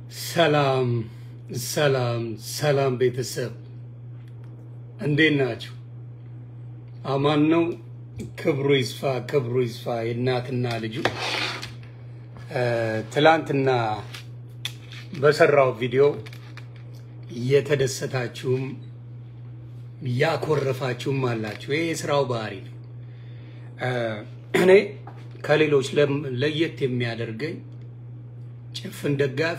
ሰላም ሰላም ሰላም ቤተሰብ እንዴት ናችሁ? አማን ነው። ክብሩ ይስፋ ክብሩ ይስፋ። የእናትና ልጁ ትላንትና በሰራው ቪዲዮ እየተደሰታችሁም ያኮረፋችሁም አላችሁ። ይሄ የስራው ባህሪ ነው። እኔ ከሌሎች ለየት የሚያደርገኝ ጭፍን ደጋፊ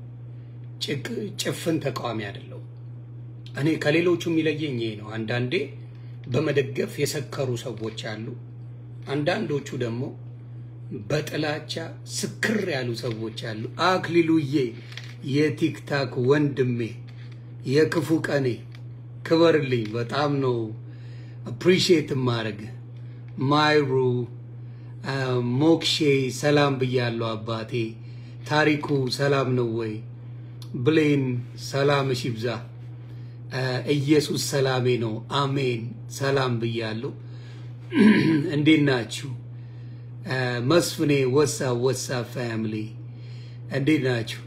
ጭፍን ተቃዋሚ አይደለሁም። እኔ ከሌሎቹ የሚለየኝ ይሄ ነው። አንዳንዴ በመደገፍ የሰከሩ ሰዎች አሉ። አንዳንዶቹ ደግሞ በጥላቻ ስክር ያሉ ሰዎች አሉ። አክሊሉዬ የቲክታክ ወንድሜ የክፉ ቀኔ ክበርልኝ። በጣም ነው አፕሪሺየት ማድረግ ማይሩ ሞክሼ ሰላም ብያለሁ አባቴ። ታሪኩ ሰላም ነው ወይ? ብሌን ሰላምሽ ይብዛ። ኢየሱስ ሰላሜ ነው። አሜን። ሰላም ብያለሁ። እንዴት ናችሁ? መስፍኔ ወሳ ወሳ ፋሚሊ እንዴት ናችሁ?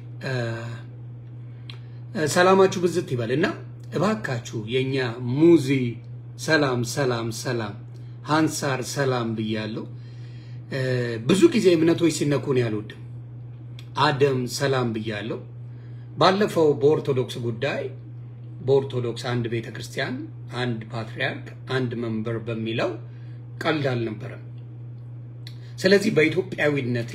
ሰላማችሁ ብዝት ይበል እና እባካችሁ የኛ ሙዚ ሰላም ሰላም ሰላም ሃንሳር ሰላም ብያለሁ። ብዙ ጊዜ እምነቶች ሲነኩን ያልወድም አደም ሰላም ብያለሁ። ባለፈው በኦርቶዶክስ ጉዳይ በኦርቶዶክስ አንድ ቤተ ክርስቲያን አንድ ፓትርያርክ አንድ መንበር በሚለው ቀልድ አልነበረም። ስለዚህ በኢትዮጵያዊነቴ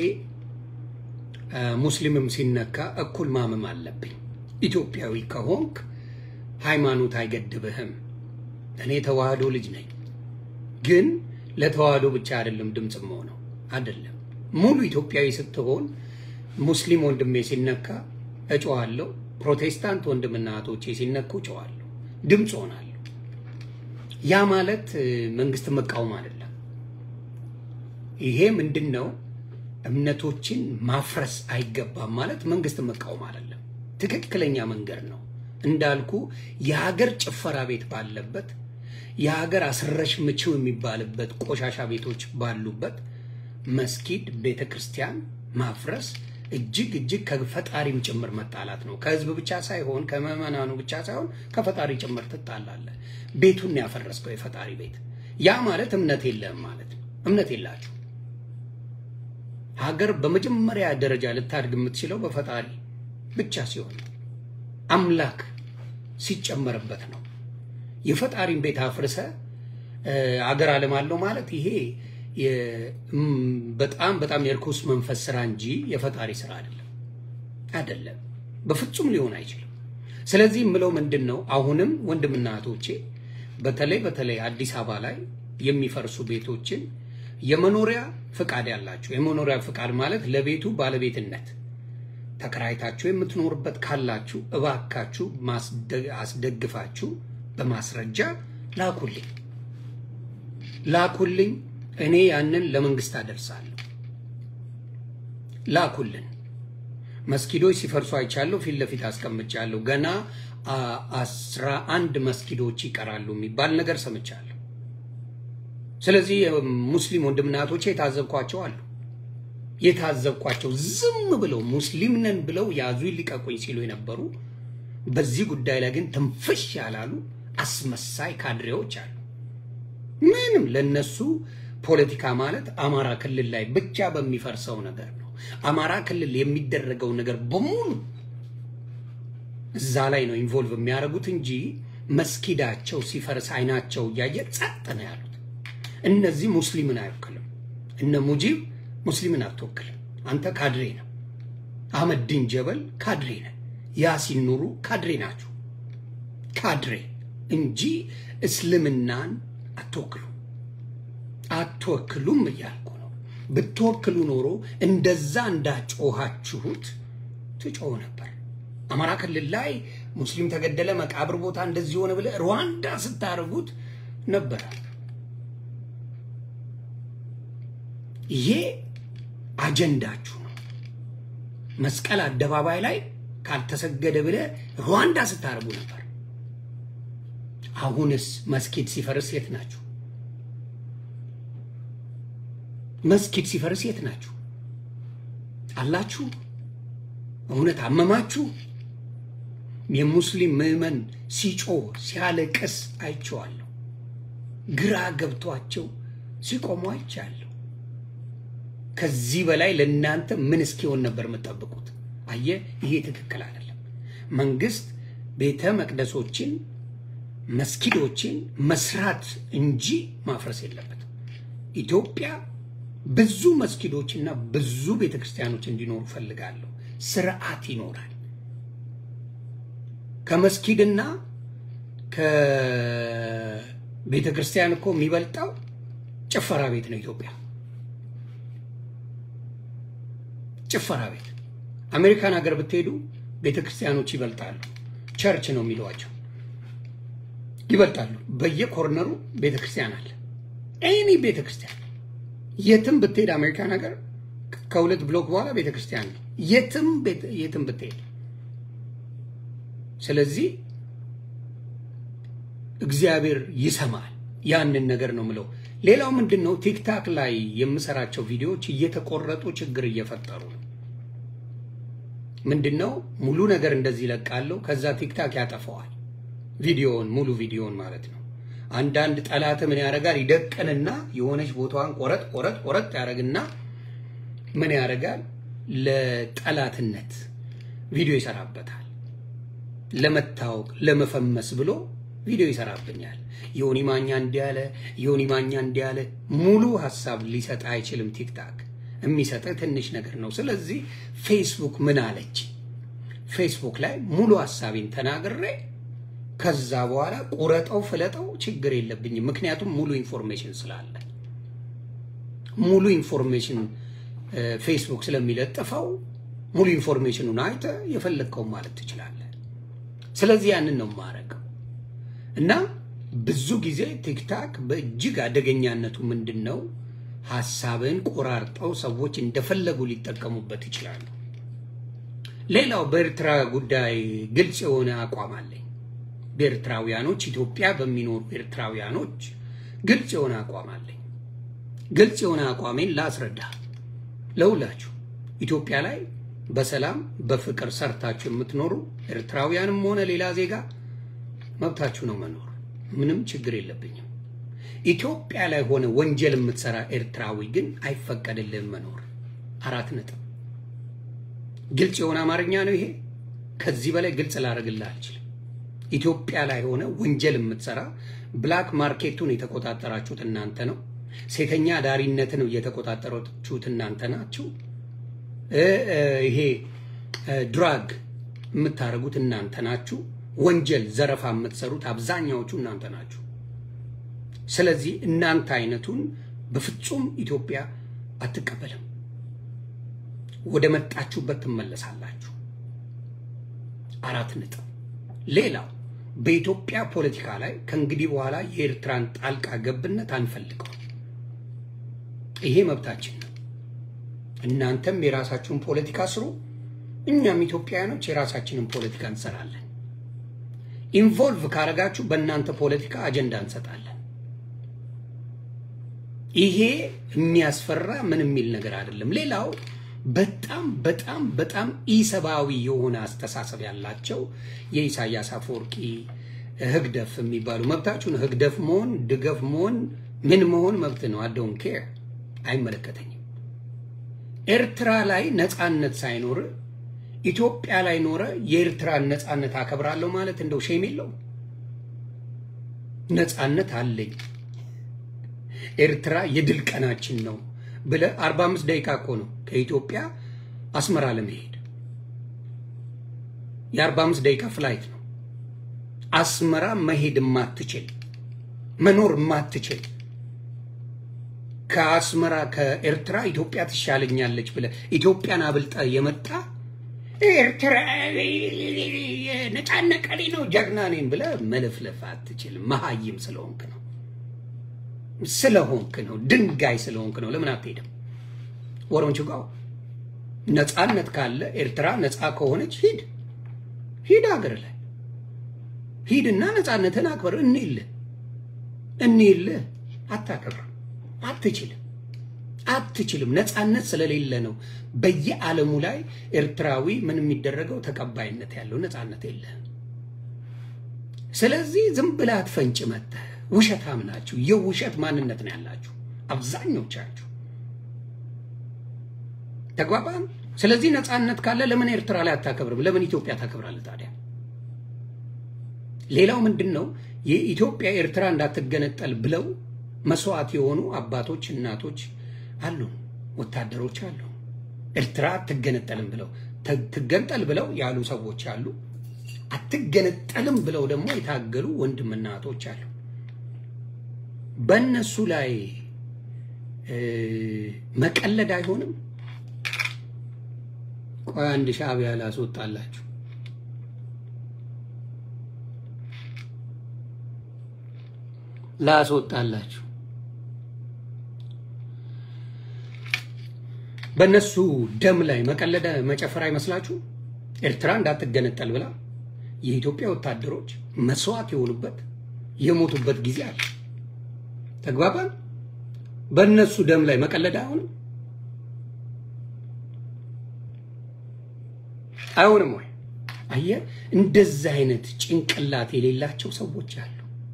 ሙስሊምም ሲነካ እኩል ማመም አለብኝ። ኢትዮጵያዊ ከሆንክ ሃይማኖት አይገድብህም። እኔ ተዋህዶ ልጅ ነኝ፣ ግን ለተዋህዶ ብቻ አይደለም ድምፅ መሆነው አይደለም። ሙሉ ኢትዮጵያዊ ስትሆን ሙስሊም ወንድሜ ሲነካ እጮዋለሁ። ፕሮቴስታንት ወንድምና እህቶቼ ሲነኩ እጮዋለሁ፣ ድምፅ ሆናለሁ። ያ ማለት መንግስት መቃወም አይደለም። ይሄ ምንድን ነው? እምነቶችን ማፍረስ አይገባም ማለት መንግስት መቃወም አይደለም። ትክክለኛ መንገድ ነው። እንዳልኩ የሀገር ጭፈራ ቤት ባለበት የሀገር አስረሽ ምችው የሚባልበት ቆሻሻ ቤቶች ባሉበት መስጊድ፣ ቤተ ክርስቲያን ማፍረስ እጅግ እጅግ ከፈጣሪም ጭምር መጣላት ነው። ከህዝብ ብቻ ሳይሆን ከምዕመናኑ ብቻ ሳይሆን ከፈጣሪ ጭምር ትጣላለህ። ቤቱን ያፈረስከው የፈጣሪ ቤት። ያ ማለት እምነት የለህም ማለት ነው። እምነት የላችሁ። ሀገር በመጀመሪያ ደረጃ ልታድግ የምትችለው በፈጣሪ ብቻ ሲሆን አምላክ ሲጨመርበት ነው። የፈጣሪን ቤት አፍርሰ አገር አለማለሁ ማለት ይሄ በጣም በጣም የርኩስ መንፈስ ስራ እንጂ የፈጣሪ ስራ አይደለም አይደለም፣ በፍጹም ሊሆን አይችልም። ስለዚህ የምለው ምንድን ነው፣ አሁንም ወንድምና እህቶቼ በተለይ በተለይ አዲስ አበባ ላይ የሚፈርሱ ቤቶችን የመኖሪያ ፍቃድ ያላችሁ የመኖሪያ ፍቃድ ማለት ለቤቱ ባለቤትነት ተከራይታችሁ የምትኖርበት ካላችሁ እባካችሁ አስደግፋችሁ በማስረጃ ላኩልኝ ላኩልኝ። እኔ ያንን ለመንግስት አደርሳለሁ። ላኩልን። መስጊዶች ሲፈርሱ አይቻለሁ፣ ፊት ለፊት አስቀምጫለሁ። ገና አስራ አንድ መስጊዶች ይቀራሉ የሚባል ነገር ሰምቻለሁ። ስለዚህ ሙስሊም ወንድምና እህቶቼ የታዘብኳቸው አሉ የታዘብኳቸው ዝም ብለው ሙስሊም ነን ብለው ያዙ ሊቀቁኝ ሲሉ የነበሩ በዚህ ጉዳይ ላይ ግን ትንፍሽ ያላሉ አስመሳይ ካድሬዎች አሉ። ምንም ለነሱ ፖለቲካ ማለት አማራ ክልል ላይ ብቻ በሚፈርሰው ነገር ነው። አማራ ክልል የሚደረገው ነገር በሙሉ እዛ ላይ ነው ኢንቮልቭ የሚያደርጉት እንጂ መስጊዳቸው ሲፈርስ አይናቸው እያየ ጸጥ ነው ያሉት። እነዚህ ሙስሊምን አይወክልም። እነ ሙጂብ ሙስሊምን አትወክልም። አንተ ካድሬ ነው። አህመድን ጀበል ካድሬ ነው። ያሲን ኑሩ ካድሬ ናችሁ። ካድሬ እንጂ እስልምናን አትወክሉ አትወክሉም እያልኩ ነው። ብትወክሉ ኖሮ እንደዛ እንዳጮኋችሁት ትጮህ ነበር። አማራ ክልል ላይ ሙስሊም ተገደለ፣ መቃብር ቦታ እንደዚህ ሆነ ብለህ ሩዋንዳ ስታደርጉት ነበረ። ይሄ አጀንዳችሁ ነው። መስቀል አደባባይ ላይ ካልተሰገደ ብለህ ሩዋንዳ ስታደርጉ ነበር። አሁንስ መስጊድ ሲፈርስ የት ናችሁ? መስጊድ ሲፈርስ የት ናችሁ? አላችሁ? እውነት አመማችሁ? የሙስሊም ምዕመን ሲጮህ ሲያለቅስ አይቼዋለሁ። ግራ ገብቷቸው ሲቆሙ አይቻለሁ። ከዚህ በላይ ለእናንተ ምን እስኪሆን ነበር የምጠብቁት? አየ፣ ይሄ ትክክል አይደለም። መንግስት ቤተ መቅደሶችን መስጊዶችን መስራት እንጂ ማፍረስ የለበትም። ኢትዮጵያ ብዙ መስጊዶችና ብዙ ቤተክርስቲያኖች እንዲኖሩ ፈልጋለሁ። ስርዓት ይኖራል። ከመስጊድና ከቤተ ክርስቲያን እኮ የሚበልጠው ጭፈራ ቤት ነው። ኢትዮጵያ ጭፈራ ቤት። አሜሪካን ሀገር ብትሄዱ ቤተ ክርስቲያኖች ይበልጣሉ። ቸርች ነው የሚለዋቸው ይበልጣሉ። በየኮርነሩ ቤተ ክርስቲያን አለ። ኤኒ ቤተ ክርስቲያን የትም ብትሄድ አሜሪካን ሀገር ከሁለት ብሎክ በኋላ ቤተ ክርስቲያን ነው። የትም የትም ብትሄድ ስለዚህ እግዚአብሔር ይሰማል። ያንን ነገር ነው ምለው። ሌላው ምንድን ነው ቲክታክ ላይ የምሰራቸው ቪዲዮዎች እየተቆረጡ ችግር እየፈጠሩ ነው። ምንድን ነው ሙሉ ነገር እንደዚህ ይለቃለሁ፣ ከዛ ቲክታክ ያጠፈዋል። ቪዲዮውን ሙሉ ቪዲዮውን ማለት ነው። አንዳንድ ጠላት ምን ያደርጋል? ይደቅንና የሆነች ቦታዋን ቆረጥ ቆረጥ ቆረጥ ያደርግና ምን ያደርጋል? ለጠላትነት ቪዲዮ ይሰራበታል። ለመታወቅ ለመፈመስ ብሎ ቪዲዮ ይሰራብኛል። ዮኒ ማኛ እንዲህ ያለ ዮኒ ማኛ እንዲህ ያለ ሙሉ ሀሳብ ሊሰጥ አይችልም። ቲክታክ የሚሰጠ ትንሽ ነገር ነው። ስለዚህ ፌስቡክ ምን አለች? ፌስቡክ ላይ ሙሉ ሀሳቤን ተናግሬ ከዛ በኋላ ቁረጠው ፍለጠው ችግር የለብኝም። ምክንያቱም ሙሉ ኢንፎርሜሽን ስላለ ሙሉ ኢንፎርሜሽን ፌስቡክ ስለሚለጥፈው ሙሉ ኢንፎርሜሽኑን አይተ የፈለግከው ማለት ትችላለህ። ስለዚህ ያንን ነው የማደርገው እና ብዙ ጊዜ ቲክታክ በእጅግ አደገኛነቱ ምንድን ነው? ሀሳብን ቆራርጠው ሰዎች እንደፈለጉ ሊጠቀሙበት ይችላሉ። ሌላው በኤርትራ ጉዳይ ግልጽ የሆነ አቋም አለኝ። በኤርትራውያኖች ኢትዮጵያ በሚኖሩ ኤርትራውያኖች ግልጽ የሆነ አቋም አለኝ። ግልጽ የሆነ አቋሜን ላስረዳ ለሁላችሁ። ኢትዮጵያ ላይ በሰላም በፍቅር ሰርታችሁ የምትኖሩ ኤርትራውያንም ሆነ ሌላ ዜጋ መብታችሁ ነው መኖር፣ ምንም ችግር የለብኝም። ኢትዮጵያ ላይ ሆነ ወንጀል የምትሰራ ኤርትራዊ ግን አይፈቀድልህም መኖር። አራት ነጥብ። ግልጽ የሆነ አማርኛ ነው ይሄ። ከዚህ በላይ ግልጽ ላደርግልህ አልችልም። ኢትዮጵያ ላይ ሆነ ወንጀል የምትሰራ ብላክ ማርኬቱን የተቆጣጠራችሁት እናንተ ነው። ሴተኛ ዳሪነትን እየተቆጣጠራችሁት እናንተ ናችሁ። ይሄ ድራግ የምታደርጉት እናንተ ናችሁ። ወንጀል ዘረፋ የምትሰሩት አብዛኛዎቹ እናንተ ናችሁ። ስለዚህ እናንተ አይነቱን በፍጹም ኢትዮጵያ አትቀበልም። ወደ መጣችሁበት ትመለሳላችሁ። አራት ነጥብ። ሌላው በኢትዮጵያ ፖለቲካ ላይ ከእንግዲህ በኋላ የኤርትራን ጣልቃ ገብነት አንፈልገው። ይሄ መብታችን ነው። እናንተም የራሳችሁን ፖለቲካ ስሩ፣ እኛም ኢትዮጵያውያኖች የራሳችንን ፖለቲካ እንሰራለን። ኢንቮልቭ ካረጋችሁ በእናንተ ፖለቲካ አጀንዳ እንሰጣለን። ይሄ የሚያስፈራ ምን የሚል ነገር አይደለም። ሌላው በጣም በጣም በጣም ኢሰብአዊ የሆነ አስተሳሰብ ያላቸው የኢሳያስ አፈወርቂ ህግደፍ የሚባሉ መብታችሁን ህግደፍ መሆን ድገፍ መሆን ምን መሆን መብት ነው። አዶን ኬር አይመለከተኝም። ኤርትራ ላይ ነፃነት ሳይኖር ኢትዮጵያ ላይ ኖረ የኤርትራን ነፃነት አከብራለሁ ማለት እንደው ሼም የለውም። ነፃነት አለኝ ኤርትራ የድል ቀናችን ነው ብለ 45 ደቂቃ እኮ ነው ከኢትዮጵያ አስመራ ለመሄድ የ45 ደቂቃ ፍላይት ነው። አስመራ መሄድ ማትችል መኖር ማትችል ከአስመራ ከኤርትራ ኢትዮጵያ ትሻለኛለች ብለ ኢትዮጵያን አብልጠ የመጣ ኤርትራ ነፃነት ቀኔ ነው ጀግና ነኝ ብለ መለፍለፍ አትችልም። መሀይም ስለሆንክ ነው ስለሆንክ ነው። ድንጋይ ስለሆንክ ነው። ለምን አትሄድም? ወሮንቹ ጋው ነፃነት ካለ ኤርትራ ነፃ ከሆነች ሂድ ሂድ፣ ሀገር ላይ ሂድና ነፃነትን አክበር። እንይልህ እንይልህ። አታከብርም፣ አትችልም። አትችልም። ነፃነት ስለሌለ ነው በየዓለሙ ላይ ኤርትራዊ ምን የሚደረገው ተቀባይነት ያለው ነፃነት የለህም። ስለዚህ ዝም ብለህ አትፈንጭ መጥተህ ውሸታም ናችሁ። የውሸት ማንነት ነው ያላችሁ አብዛኞቻችሁ። ተግባባን። ስለዚህ ነፃነት ካለ ለምን ኤርትራ ላይ አታከብርም? ለምን ኢትዮጵያ ታከብራለህ ታዲያ? ሌላው ምንድን ነው? የኢትዮጵያ ኤርትራ እንዳትገነጠል ብለው መስዋዕት የሆኑ አባቶች፣ እናቶች አሉ፣ ወታደሮች አሉ። ኤርትራ አትገነጠልም ብለው ትገንጠል ብለው ያሉ ሰዎች አሉ። አትገነጠልም ብለው ደግሞ የታገሉ ወንድምና እህቶች አሉ። በእነሱ ላይ መቀለድ አይሆንም። ቆይ አንድ ሻዕቢያ ላስወጣላችሁ። ላስወጣላችሁ በእነሱ ደም ላይ መቀለደ መጨፈር አይመስላችሁ? ኤርትራ እንዳትገነጠል ብላ የኢትዮጵያ ወታደሮች መስዋዕት የሆኑበት የሞቱበት ጊዜ አለ። ተግባባን። በእነሱ ደም ላይ መቀለድ አይሆንም አይሆንም ወይ? አየህ፣ እንደዚህ አይነት ጭንቅላት የሌላቸው ሰዎች አሉ።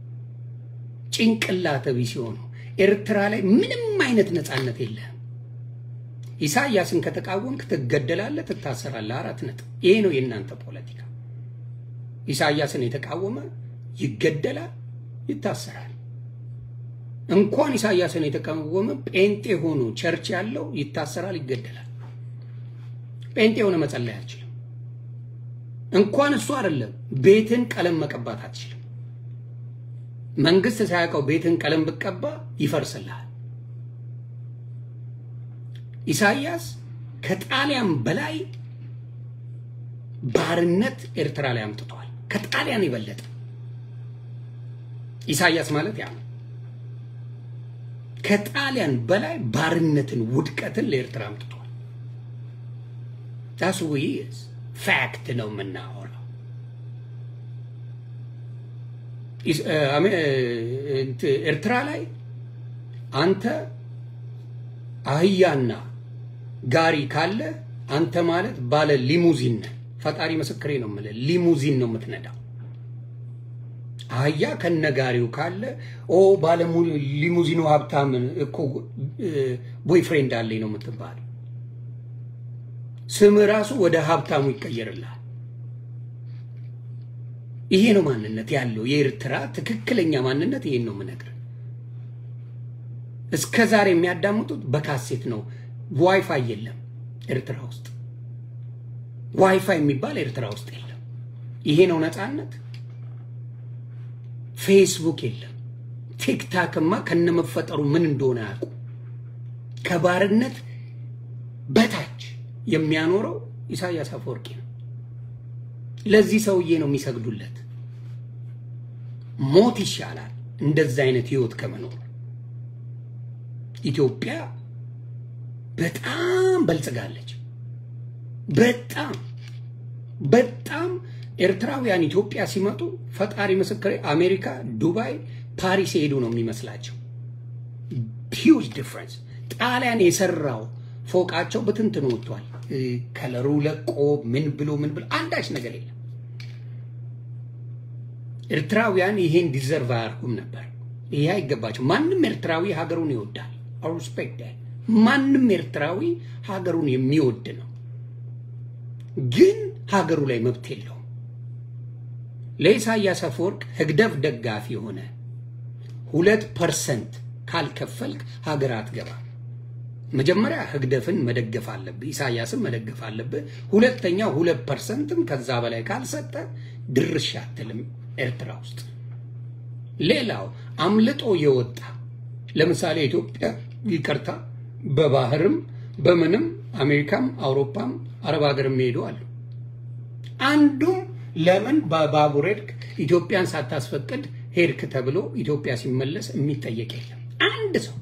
ጭንቅላተ ቢስ ሲሆኑ ኤርትራ ላይ ምንም አይነት ነፃነት የለህም። ኢሳያስን ከተቃወምክ ትገደላለህ፣ ትታሰራለህ። አራት ነጥብ። ይሄ ነው የእናንተ ፖለቲካ። ኢሳያስን የተቃወመ ይገደላል፣ ይታሰራል። እንኳን ኢሳያስን የተቃወመ ጴንጤ ሆኖ ቸርች ያለው ይታሰራል፣ ይገደላል። ጴንጤ የሆነ መጸለይ አትችልም። እንኳን እሱ አይደለም ቤትን ቀለም መቀባት አትችልም። መንግስት ሳያውቀው ቤትን ቀለም ብቀባ ይፈርስልሃል። ኢሳያስ ከጣሊያን በላይ ባርነት ኤርትራ ላይ አምጥቷል። ከጣሊያን የበለጠ ኢሳያስ ማለት ያ ነው። ከጣሊያን በላይ ባርነትን፣ ውድቀትን ለኤርትራ አምጥቷል። ዳስ ዊዝ ፋክት ነው የምናወራው። ኤርትራ ላይ አንተ አህያና ጋሪ ካለ አንተ ማለት ባለ ሊሙዚን ነህ። ፈጣሪ ምስክሬ ነው የምልህ፣ ሊሙዚን ነው የምትነዳው። አህያ ከነጋሪው ካለ ኦ ባለ ሊሙዚኑ ሀብታም እኮ ቦይፍሬንድ አለኝ ነው የምትባል። ስም ራሱ ወደ ሀብታሙ ይቀየርልሃል። ይሄ ነው ማንነት ያለው የኤርትራ ትክክለኛ ማንነት። ይሄን ነው የምነግርህ። እስከ ዛሬ የሚያዳምጡት በካሴት ነው። ዋይፋይ የለም ኤርትራ ውስጥ። ዋይፋይ የሚባል ኤርትራ ውስጥ የለም። ይሄ ነው ነፃነት። ፌስቡክ የለም። ቲክታክማ ከነመፈጠሩ ምን እንደሆነ አያውቁ። ከባርነት በታች የሚያኖረው ኢሳያስ አፈወርቂ ነው። ለዚህ ሰውዬ ነው የሚሰግዱለት። ሞት ይሻላል እንደዛ አይነት ህይወት ከመኖር። ኢትዮጵያ በጣም በልጽጋለች። በጣም በጣም ኤርትራውያን ኢትዮጵያ ሲመጡ ፈጣሪ ምስክሬ አሜሪካ፣ ዱባይ፣ ፓሪስ የሄዱ ነው የሚመስላቸው። ሂውጅ ዲፍረንስ። ጣሊያን የሰራው ፎቃቸው በትንትን ወጥቷል። ከለሩ ለቆ ምን ብሎ ምን ብሎ አንዳች ነገር የለም። ኤርትራውያን ይሄን ዲዘርቭ አያርጉም ነበር። ይሄ አይገባቸው። ማንም ኤርትራዊ ሀገሩን ይወዳል። ሪስፔክት ማንም ኤርትራዊ ሀገሩን የሚወድ ነው። ግን ሀገሩ ላይ መብት የለውም። ለኢሳያስ አፈወርቅ ህግደፍ ደጋፊ የሆነ ሁለት ፐርሰንት ካልከፈልክ ሀገር አትገባም። መጀመሪያ ህግደፍን መደገፍ አለብህ፣ ኢሳያስን መደገፍ አለብህ። ሁለተኛ ሁለት ፐርሰንትም ከዛ በላይ ካልሰጠ ድርሽ አትልም ኤርትራ ውስጥ። ሌላው አምልጦ የወጣ ለምሳሌ ኢትዮጵያ ይቅርታ፣ በባህርም በምንም አሜሪካም አውሮፓም አረብ ሀገር የሚሄዱ አሉ። አንዱም ለምን በባቡር ሄድክ ኢትዮጵያን ሳታስፈቅድ ሄድክ ተብሎ ኢትዮጵያ ሲመለስ የሚጠየቅ የለም። አንድ ሰው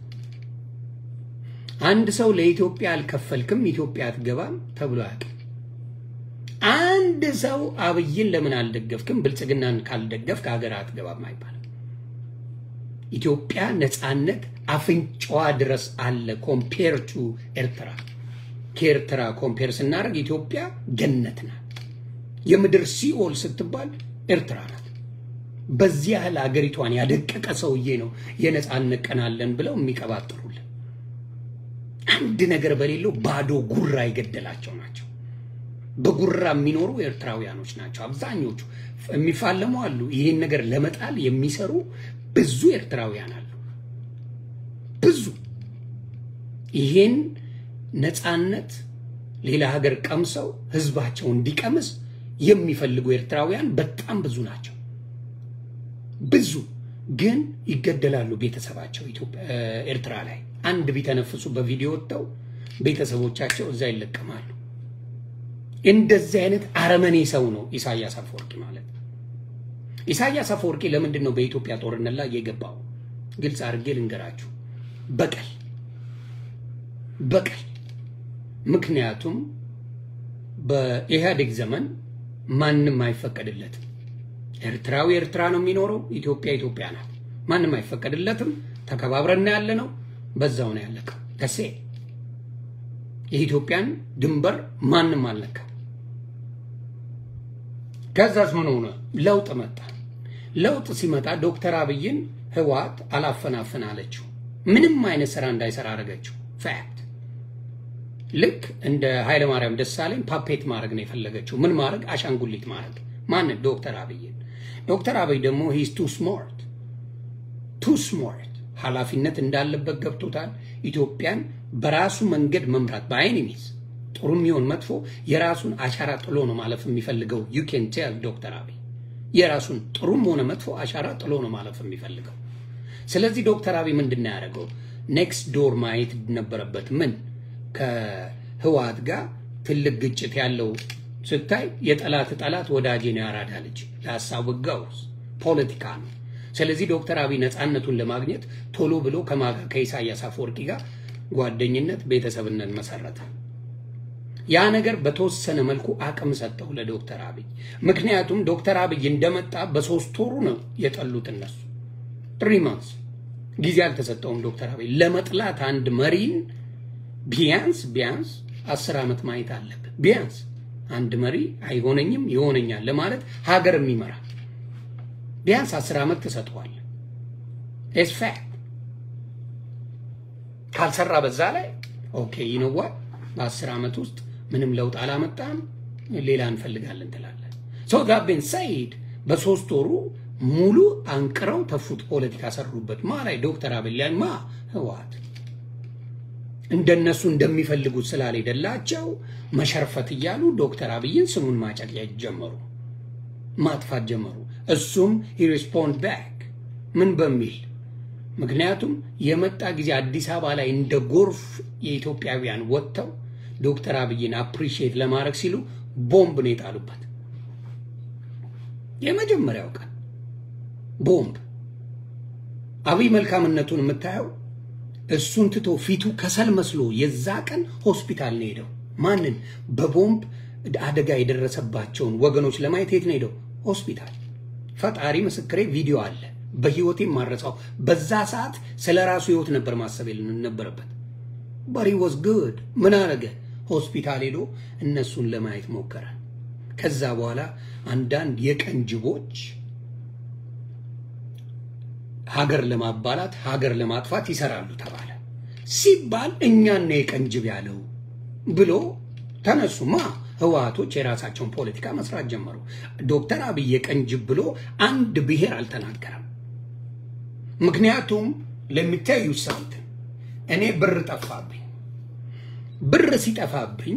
አንድ ሰው ለኢትዮጵያ አልከፈልክም ኢትዮጵያ አትገባም ተብሎ አያውቅም። አንድ ሰው አብይን ለምን አልደገፍክም ብልጽግናን ካልደገፍክ ሀገር አትገባም አይባልም። ኢትዮጵያ ነፃነት አፍንጫዋ ድረስ አለ። ኮምፔር ቱ ኤርትራ ከኤርትራ ኮምፔር ስናደርግ ኢትዮጵያ ገነት ናት። የምድር ሲኦል ስትባል ኤርትራ ናት። በዚህ ያህል አገሪቷን ያደቀቀ ሰውዬ ነው የነፃነት ቀን አለን ብለው የሚቀባጥሩልን። አንድ ነገር በሌለው ባዶ ጉራ የገደላቸው ናቸው። በጉራ የሚኖሩ ኤርትራውያኖች ናቸው አብዛኞቹ። የሚፋለሙ አሉ። ይህን ነገር ለመጣል የሚሰሩ ብዙ ኤርትራውያን አሉ። ብዙ ይሄን ነፃነት ሌላ ሀገር ቀምሰው ህዝባቸው እንዲቀምስ የሚፈልጉ ኤርትራውያን በጣም ብዙ ናቸው። ብዙ ግን ይገደላሉ። ቤተሰባቸው ኤርትራ ላይ አንድ ቢተነፍሱ በቪዲዮ ወጥተው ቤተሰቦቻቸው እዛ ይለቀማሉ። እንደዚህ አይነት አረመኔ ሰው ነው ኢሳያስ አፈወርቂ ማለት። ኢሳያስ አፈወርቂ ለምንድን ነው በኢትዮጵያ ጦርነት ላይ የገባው? ግልጽ አድርጌ ልንገራችሁ። በቀል በቀል። ምክንያቱም በኢህአዴግ ዘመን ማንም አይፈቀድለትም። ኤርትራዊ ኤርትራ ነው የሚኖረው፣ ኢትዮጵያ ኢትዮጵያ ናት። ማንም አይፈቀድለትም። ተከባብረን ያለ ነው። በዛው ነው ያለቀው። ደሴ የኢትዮጵያን ድንበር ማንም አልነካ። ከዛስ ምን ሆነ? ለውጥ መጣ። ለውጥ ሲመጣ ዶክተር አብይን ህወሓት አላፈናፍን አለችው። ምንም አይነት ስራ እንዳይሰራ አደረገችው። ፋክት ልክ እንደ ኃይለማርያም ደሳለኝ ፓፔት ማድረግ ነው የፈለገችው። ምን ማድረግ? አሻንጉሊት ማድረግ። ማንን? ዶክተር አብይን። ዶክተር አብይ ደግሞ ሂዝ ቱ ስማርት ቱ ስማርት ኃላፊነት እንዳለበት ገብቶታል። ኢትዮጵያን በራሱ መንገድ መምራት በአይን ሚዝ ጥሩ የሚሆን መጥፎ የራሱን አሻራ ጥሎ ነው ማለፍ የሚፈልገው። ዩ ኬን ቴል ዶክተር አብይ የራሱን ጥሩም ሆነ መጥፎ አሻራ ጥሎ ነው ማለፍ የሚፈልገው። ስለዚህ ዶክተር አብይ ምንድን ነው ያደረገው? ኔክስት ዶር ማየት ነበረበት። ምን ከህወሓት ጋር ትልቅ ግጭት ያለው ስታይ የጠላት ጠላት ወዳጄ ነው ያራዳ ልጅ ለሀሳብ ጋውስ ፖለቲካ ነው። ስለዚህ ዶክተር አብይ ነፃነቱን ለማግኘት ቶሎ ብሎ ከኢሳያስ አፈወርቂ ጋር ጓደኝነት፣ ቤተሰብነት መሰረተ። ያ ነገር በተወሰነ መልኩ አቅም ሰጠው ለዶክተር አብይ። ምክንያቱም ዶክተር አብይ እንደመጣ በሶስት ወሩ ነው የጠሉት እነሱ። ትሪ ማንስ ጊዜ አልተሰጠውም ዶክተር አብይ ለመጥላት አንድ መሪን ቢያንስ ቢያንስ አስር ዓመት ማየት አለብን። ቢያንስ አንድ መሪ አይሆነኝም ይሆነኛል ለማለት ሀገር የሚመራ ቢያንስ አስር ዓመት ትሰጠዋል። ኢትስ ፋክት ካልሰራ በዛ ላይ ኦኬ ይነዋ በአስር ዓመት ውስጥ ምንም ለውጥ አላመጣም፣ ሌላ እንፈልጋለን ትላለን። ሰው ጋቤን ሰይድ በሶስት ወሩ ሙሉ አንቅረው ተፉት፣ ፖለቲካ ሰሩበት። ማ ላይ ዶክተር አብይ ላይ ማ ህወሓት እንደነሱ እንደሚፈልጉት ስላልሄደላቸው መሸርፈት እያሉ ዶክተር አብይን ስሙን ማጨቅያ ጀመሩ፣ ማጥፋት ጀመሩ። እሱም ሪስፖንድ ባክ ምን በሚል ምክንያቱም የመጣ ጊዜ አዲስ አበባ ላይ እንደ ጎርፍ የኢትዮጵያውያን ወጥተው ዶክተር አብይን አፕሪሺየት ለማድረግ ሲሉ ቦምብ ነው የጣሉበት። የመጀመሪያው ቀን ቦምብ። አብይ መልካምነቱን የምታየው እሱን ትቶ ፊቱ ከሰል መስሎ የዛ ቀን ሆስፒታል ነው ሄደው። ማንን? በቦምብ አደጋ የደረሰባቸውን ወገኖች ለማየት የት ነው ሄደው? ሆስፒታል። ፈጣሪ ምስክሬ ቪዲዮ አለ። በህይወቴ ማረሳው። በዛ ሰዓት ስለ ራሱ ህይወት ነበር ማሰብ ነበረበት። በሪ ወዝ ጉድ ምን አረገ? ሆስፒታል ሄዶ እነሱን ለማየት ሞከረ። ከዛ በኋላ አንዳንድ የቀን ጅቦች ሀገር ለማባላት ሀገር ለማጥፋት ይሰራሉ ተባለ። ሲባል እኛን ነው የቀን ጅብ ያለው ብሎ ተነሱማ። ህወሓቶች የራሳቸውን ፖለቲካ መስራት ጀመሩ። ዶክተር አብይ የቀን ጅብ ብሎ አንድ ብሔር አልተናገረም። ምክንያቱም ለሚታዩ ሳምት እኔ ብር ጠፋብኝ። ብር ሲጠፋብኝ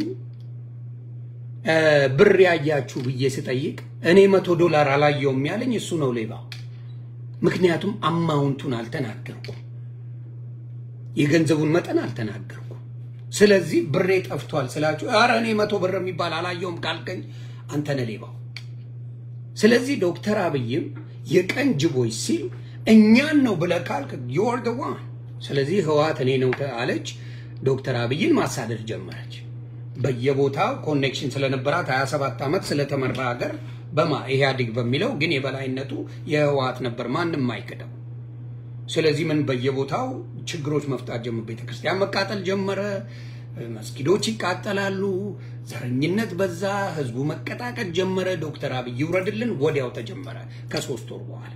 ብር ያያችሁ ብዬ ስጠይቅ እኔ መቶ ዶላር አላየውም ያለኝ እሱ ነው ሌባ። ምክንያቱም አማውንቱን አልተናገርኩም፣ የገንዘቡን መጠን አልተናገርኩም። ስለዚህ ብሬ ጠፍቷል ስላችሁ ኧረ እኔ መቶ ብር የሚባል አላየውም ካልከኝ አንተ ነህ ሌባው። ስለዚህ ዶክተር አብይም የቀን ጅቦች ሲል እኛን ነው ብለህ ካልክ ዮር ደ ዋን። ስለዚህ ህወሓት እኔ ነው አለች። ዶክተር አብይን ማሳደድ ጀመረች። በየቦታው ኮኔክሽን ስለነበራት 27 ዓመት ስለተመራ ሀገር በማ ኢህአዴግ በሚለው ግን የበላይነቱ የህወሓት ነበር። ማንም አይክደው። ስለዚህ ምን በየቦታው ችግሮች መፍጣት ጀመረ። ቤተክርስቲያን መቃጠል ጀመረ። መስጊዶች ይቃጠላሉ። ዘረኝነት በዛ። ህዝቡ መቀጣቀጥ ጀመረ። ዶክተር አብይ ይውረድልን ወዲያው ተጀመረ። ከሶስት ወር በኋላ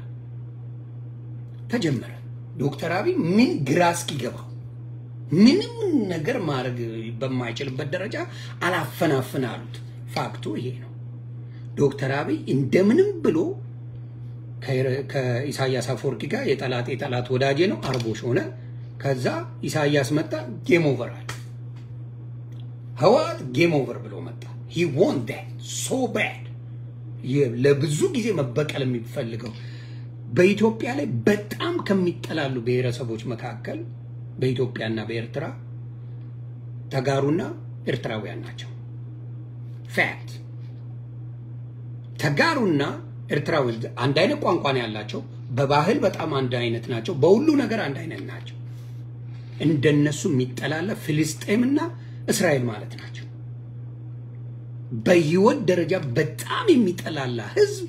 ተጀመረ። ዶክተር አብይ ምን ግራ እስኪገባው ምንም ነገር ማድረግ በማይችልበት ደረጃ አላፈናፍን አሉት። ፋክቱ ይሄ ነው። ዶክተር አብይ እንደምንም ብሎ ከኢሳያስ አፈወርቂ ጋር የጠላት የጠላት ወዳጄ ነው አርቦሽ ሆነ። ከዛ ኢሳያስ መጣ፣ ጌም ኦቨር አለ። ህወሓት ጌም ኦቨር ብሎ መጣ። ሂ ወን ዳት ሶ ባድ ለብዙ ጊዜ መበቀል የሚፈልገው በኢትዮጵያ ላይ በጣም ከሚጠላሉ ብሔረሰቦች መካከል በኢትዮጵያና በኤርትራ ተጋሩና ኤርትራውያን ናቸው። ፋክት ተጋሩና ኤርትራዊ አንድ አይነት ቋንቋ ነው ያላቸው። በባህል በጣም አንድ አይነት ናቸው። በሁሉ ነገር አንድ አይነት ናቸው። እንደነሱ የሚጠላለ ፍልስጤምና እስራኤል ማለት ናቸው። በህይወት ደረጃ በጣም የሚጠላላ ህዝብ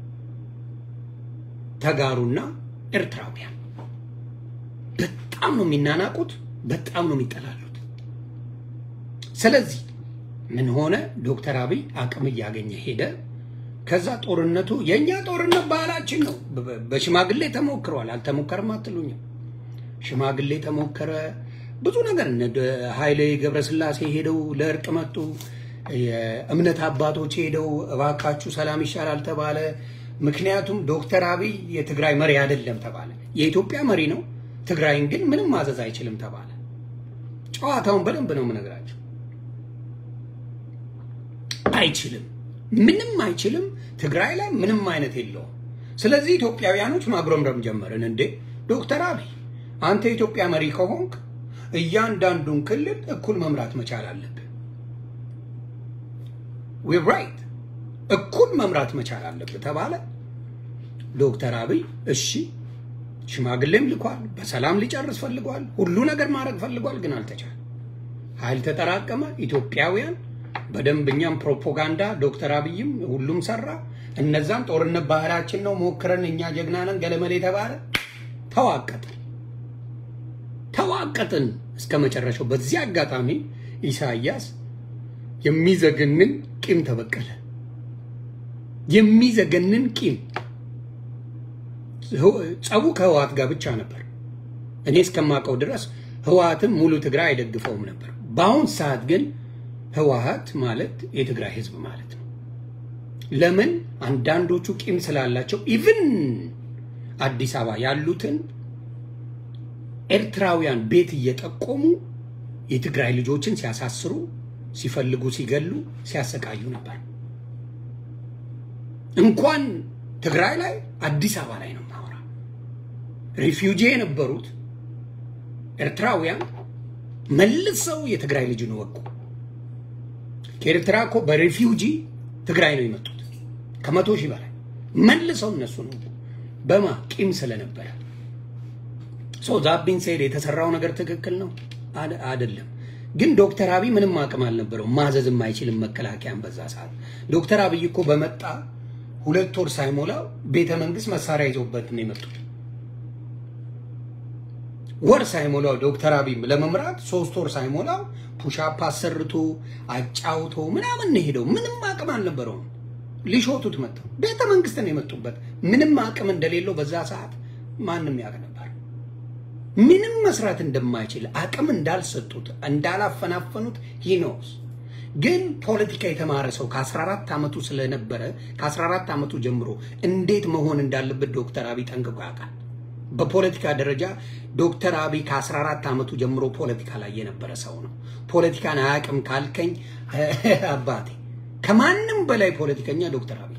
ተጋሩና ኤርትራውያን በጣም ነው የሚናናቁት፣ በጣም ነው የሚጠላሉት። ስለዚህ ምን ሆነ? ዶክተር አብይ አቅም እያገኘ ሄደ። ከዛ ጦርነቱ የእኛ ጦርነት ባህላችን ነው። በሽማግሌ ተሞክሯል። አልተሞከርም አትሉኝም? ሽማግሌ ተሞከረ። ብዙ ነገር እነ ኃይሌ ገብረስላሴ ሄደው ለእርቅ መጡ። የእምነት አባቶች ሄደው እባካችሁ ሰላም ይሻላል ተባለ። ምክንያቱም ዶክተር አብይ የትግራይ መሪ አይደለም ተባለ። የኢትዮጵያ መሪ ነው፣ ትግራይን ግን ምንም ማዘዝ አይችልም ተባለ። ጨዋታውን በደንብ ነው የምነግራቸው። አይችልም፣ ምንም አይችልም። ትግራይ ላይ ምንም አይነት የለውም። ስለዚህ ኢትዮጵያውያኖች ማጉረምረም ጀመርን። እንዴ ዶክተር አብይ አንተ የኢትዮጵያ መሪ ከሆንክ እያንዳንዱን ክልል እኩል መምራት መቻል አለብህ። ዊር ራይት እኩል መምራት መቻል አለብህ ተባለ። ዶክተር አብይ እሺ፣ ሽማግሌም ልኳል፣ በሰላም ሊጨርስ ፈልጓል፣ ሁሉ ነገር ማድረግ ፈልጓል፣ ግን አልተቻለ። ኃይል ተጠራቀመ። ኢትዮጵያውያን በደንብ እኛም ፕሮፓጋንዳ ዶክተር አብይም ሁሉም ሰራ። እነዛም ጦርነት ባህላችን ነው ሞክረን እኛ ጀግና ነን ገለመሌ የተባለ ተዋቀጥን ተዋቀጥን እስከ መጨረሻው። በዚህ አጋጣሚ ኢሳያስ የሚዘገንን ቂም ተበቀለ። የሚዘገንን ቂም ጸቡ ከህወሓት ጋር ብቻ ነበር። እኔ እስከማውቀው ድረስ ህወሓትም ሙሉ ትግራይ አይደግፈውም ነበር። በአሁን ሰዓት ግን ህወሓት ማለት የትግራይ ህዝብ ማለት ነው። ለምን አንዳንዶቹ ቂም ስላላቸው ኢቭን አዲስ አበባ ያሉትን ኤርትራውያን ቤት እየጠቆሙ የትግራይ ልጆችን ሲያሳስሩ፣ ሲፈልጉ ሲገሉ፣ ሲያሰቃዩ ነበር። እንኳን ትግራይ ላይ አዲስ አበባ ላይ ነው ማወራ። ሪፊውጂ የነበሩት ኤርትራውያን መልሰው የትግራይ ልጅን ወቁ። ከኤርትራ እኮ በሪፊውጂ ትግራይ ነው የመጡት ከመቶ ሺህ በላይ መልሰው እነሱ ነው በማ ቂም ስለነበረ ሶ ዛቢን ሰይድ የተሰራው ነገር ትክክል ነው አይደለም። ግን ዶክተር አብይ ምንም አቅም አልነበረው ማዘዝ የማይችልም መከላከያን በዛ ሰዓት። ዶክተር አብይ እኮ በመጣ ሁለት ወር ሳይሞላው ቤተ መንግስት መሳሪያ ይዞበት ነው የመጡት። ወር ሳይሞላው ዶክተር አብይ ለመምራት ሶስት ወር ሳይሞላው ፑሻፕ አሰርቶ አጫውቶ ምናምን ነው ሄደው። ምንም አቅም አልነበረውም። ሊሾቱት መጥተው ቤተ መንግስት ነው የመጡበት። ምንም አቅም እንደሌለው በዛ ሰዓት ማንም ያውቅ ነበር። ምንም መስራት እንደማይችል አቅም እንዳልሰጡት እንዳላፈናፈኑት ሂኖስ ግን ፖለቲካ የተማረ ሰው ከ14 ዓመቱ ስለነበረ ከ14 ዓመቱ ጀምሮ እንዴት መሆን እንዳለበት ዶክተር አብይ ጠንቅቆ ያውቃል። በፖለቲካ ደረጃ ዶክተር አብይ ከ14 ዓመቱ ጀምሮ ፖለቲካ ላይ የነበረ ሰው ነው። ፖለቲካን አያውቅም ካልከኝ አባቴ ከማንም በላይ ፖለቲከኛ ዶክተር አብይ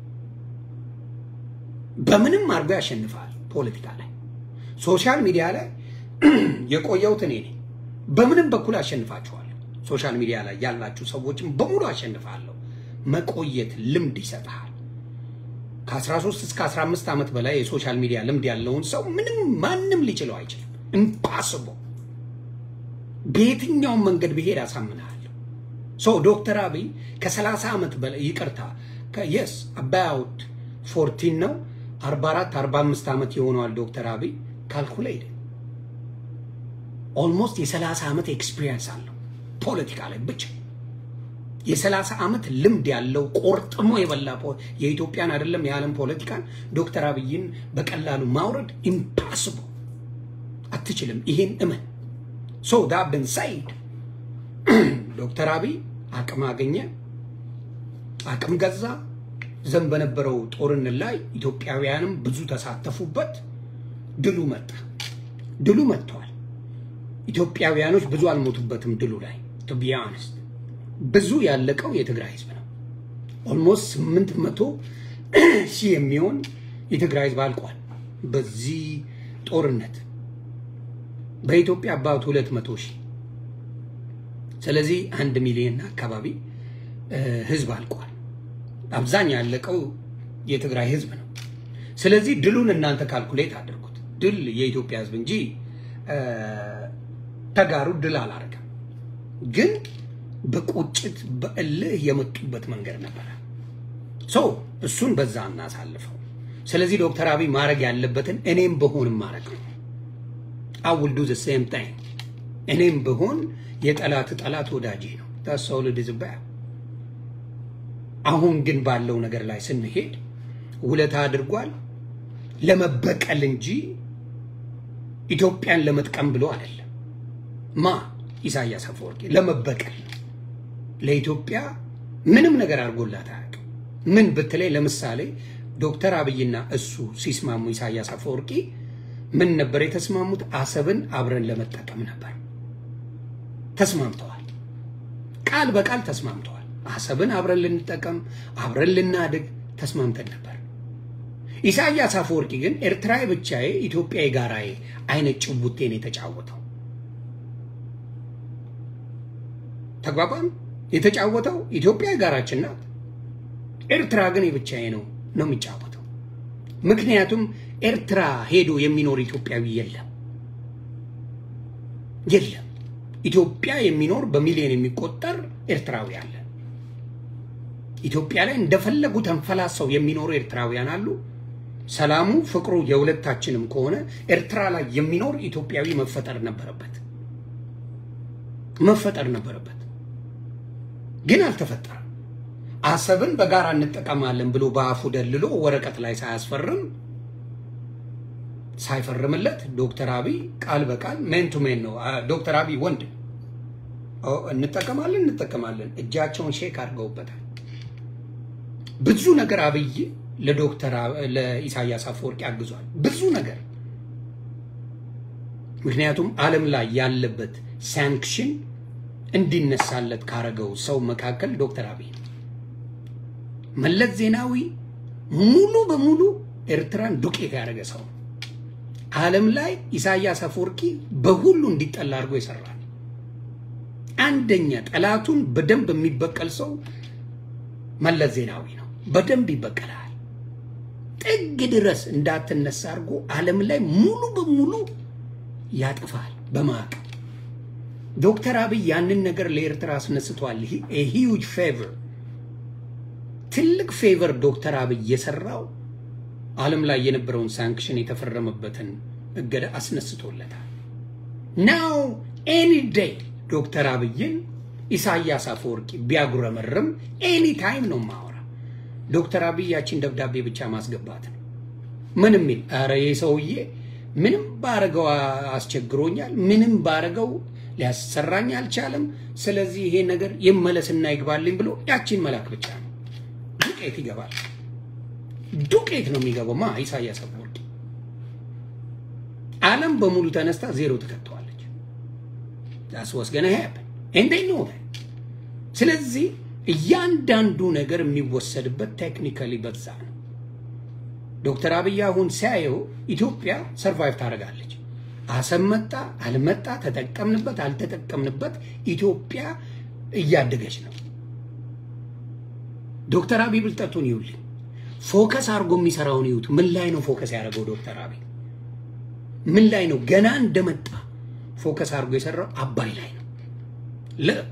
በምንም አድርጎ ያሸንፋል። ፖለቲካ ላይ ሶሻል ሚዲያ ላይ የቆየሁት እኔ ነኝ። በምንም በኩል አሸንፋችኋለሁ። ሶሻል ሚዲያ ላይ ያላችሁ ሰዎችም በሙሉ አሸንፋለሁ። መቆየት ልምድ ይሰጥሃል። ከ13 እስከ 15 ዓመት በላይ የሶሻል ሚዲያ ልምድ ያለውን ሰው ምንም ማንም ሊችለው አይችልም። ኢምፓስቦ በየትኛውም መንገድ ብሄድ አሳምናለሁ። ሶ ዶክተር አብይ ከ30 ዓመት በላይ ይቅርታ የስ አባውት ፎርቲን ነው 44 45 ዓመት የሆነዋል ዶክተር አብይ ካልኩሌት ኦልሞስት የሰላሳ ዓመት ኤክስፒሪየንስ አለው ፖለቲካ ላይ ብቻ የሰላሳ ዓመት ልምድ ያለው ቆርጥሞ የበላ የኢትዮጵያን አይደለም የዓለም ፖለቲካን ዶክተር አብይን በቀላሉ ማውረድ ኢምፓስብል አትችልም። ይሄን እመን። ሶ ዳብን ሳይድ ዶክተር አብይ አቅም አገኘ፣ አቅም ገዛ። ዘንድ በነበረው ጦርነት ላይ ኢትዮጵያውያንም ብዙ ተሳተፉበት። ድሉ መጣ። ድሉ መጥተዋል። ኢትዮጵያውያኖች ብዙ አልሞቱበትም ድሉ ላይ ቱ ቢ ኦነስት ብዙ ያለቀው የትግራይ ህዝብ ነው። ኦልሞስት ስምንት መቶ ሺህ የሚሆን የትግራይ ህዝብ አልቋል በዚህ ጦርነት በኢትዮጵያ አባቱ ሁለት መቶ ሺህ ስለዚህ አንድ ሚሊዮን አካባቢ ህዝብ አልቋል። አብዛኛው ያለቀው የትግራይ ህዝብ ነው። ስለዚህ ድሉን እናንተ ካልኩሌት አድርጉት። ድል የኢትዮጵያ ህዝብ እንጂ ተጋሩ ድል አላረገም። ግን በቁጭት በእልህ የመጡበት መንገድ ነበረ። ሶ እሱን በዛ እናሳልፈው። ስለዚህ ዶክተር አብይ ማድረግ ያለበትን እኔም በሆንም ማድረግ ነው። አውል ዱ ሴም ታይም እኔም በሆን የጠላት ጠላት ወዳጄ ነው። ታሰው ልድዝባ አሁን ግን ባለው ነገር ላይ ስንሄድ ውለታ አድርጓል ለመበቀል እንጂ ኢትዮጵያን ለመጥቀም ብሎ አይደለም። ማ ኢሳያስ አፈወርቂ ለመበቀል ነው። ለኢትዮጵያ ምንም ነገር አድርጎላት አያውቅም። ምን ብትለይ፣ ለምሳሌ ዶክተር አብይና እሱ ሲስማሙ ኢሳያስ አፈወርቂ ምን ነበር የተስማሙት? አሰብን አብረን ለመጠቀም ነበር። ተስማምተዋል። ቃል በቃል ተስማምተዋል። አሰብን አብረን ልንጠቀም፣ አብረን ልናድግ ተስማምተን ነበር። ኢሳያስ አፈወርቂ ግን ኤርትራዊ ብቻዬ ኢትዮጵያ የጋራዬ አይነት ጭቡቴን የተጫወተው ተግባባን። የተጫወተው ኢትዮጵያ የጋራችን ናት፣ ኤርትራ ግን የብቻዬ ነው ነው የሚጫወተው። ምክንያቱም ኤርትራ ሄዶ የሚኖር ኢትዮጵያዊ የለም የለም። ኢትዮጵያ የሚኖር በሚሊዮን የሚቆጠር ኤርትራዊ አለ። ኢትዮጵያ ላይ እንደፈለጉ ተንፈላሰው የሚኖሩ ኤርትራውያን አሉ። ሰላሙ ፍቅሩ የሁለታችንም ከሆነ ኤርትራ ላይ የሚኖር ኢትዮጵያዊ መፈጠር ነበረበት መፈጠር ነበረበት፣ ግን አልተፈጠረም። አሰብን በጋራ እንጠቀማለን ብሎ በአፉ ደልሎ ወረቀት ላይ ሳያስፈርም ሳይፈርምለት ዶክተር አብይ ቃል በቃል ሜን ቱ ሜን ነው። ዶክተር አብይ ወንድ እንጠቀማለን እንጠቀማለን እጃቸውን ሼክ አድርገውበታል። ብዙ ነገር አብይ ለዶክተር ለኢሳያስ አፈወርቂ አግዟል። ብዙ ነገር ምክንያቱም ዓለም ላይ ያለበት ሳንክሽን እንዲነሳለት ካረገው ሰው መካከል ዶክተር አብይ ነው። መለስ ዜናዊ ሙሉ በሙሉ ኤርትራን ዱቄት ያደረገ ሰው ነው። ዓለም ላይ ኢሳያስ አፈወርቂ በሁሉ እንዲጠላ አድርጎ ይሰራል። አንደኛ ጠላቱን በደንብ የሚበቀል ሰው መለስ ዜናዊ ነው። በደንብ ይበቀላል። ጥግ ድረስ እንዳትነሳ አድርጎ ዓለም ላይ ሙሉ በሙሉ ያጥፋል በማቅ ዶክተር አብይ ያንን ነገር ለኤርትራ አስነስቷል። ሂውጅ ፌቨር ትልቅ ፌቨር ዶክተር አብይ የሰራው ዓለም ላይ የነበረውን ሳንክሽን የተፈረመበትን እገዳ አስነስቶለታል። ናው ኤኒ ዴይ ዶክተር አብይን ኢሳያስ አፈወርቂ ቢያጉረመርም ኤኒ ታይም ነው ማወራ። ዶክተር አብይ ያችን ደብዳቤ ብቻ ማስገባት ነው። ምንም ሚል ኧረ ይህ ሰውዬ ምንም ባረገው አስቸግሮኛል፣ ምንም ባረገው ሊያሰራኝ አልቻለም። ስለዚህ ይሄ ነገር ይመለስና ይግባልኝ ብሎ ያችን መላክ ብቻ ነው። ዱቄት ይገባል። ዱቄት ነው የሚገባው። ማ ኢሳያስ አፈወርቂ ዓለም በሙሉ ተነስታ ዜሮ ተከተዋለች። ዳስ ዋስ ገና ሀያብን እንዴ ነው። ስለዚህ እያንዳንዱ ነገር የሚወሰድበት ቴክኒካሊ በዛ ነው። ዶክተር አብይ አሁን ሲያየው ኢትዮጵያ ሰርቫይቭ ታደርጋለች። አሰብ መጣ አልመጣ፣ ተጠቀምንበት አልተጠቀምንበት፣ ኢትዮጵያ እያደገች ነው። ዶክተር አብይ ብልጠቱን ይውልኝ ፎከስ አድርጎ የሚሰራውን ይዩት። ምን ላይ ነው ፎከስ ያደረገው ዶክተር አብይ? ምን ላይ ነው ገና እንደመጣ ፎከስ አድርጎ የሰራው? አባይ ላይ ነው። ልክ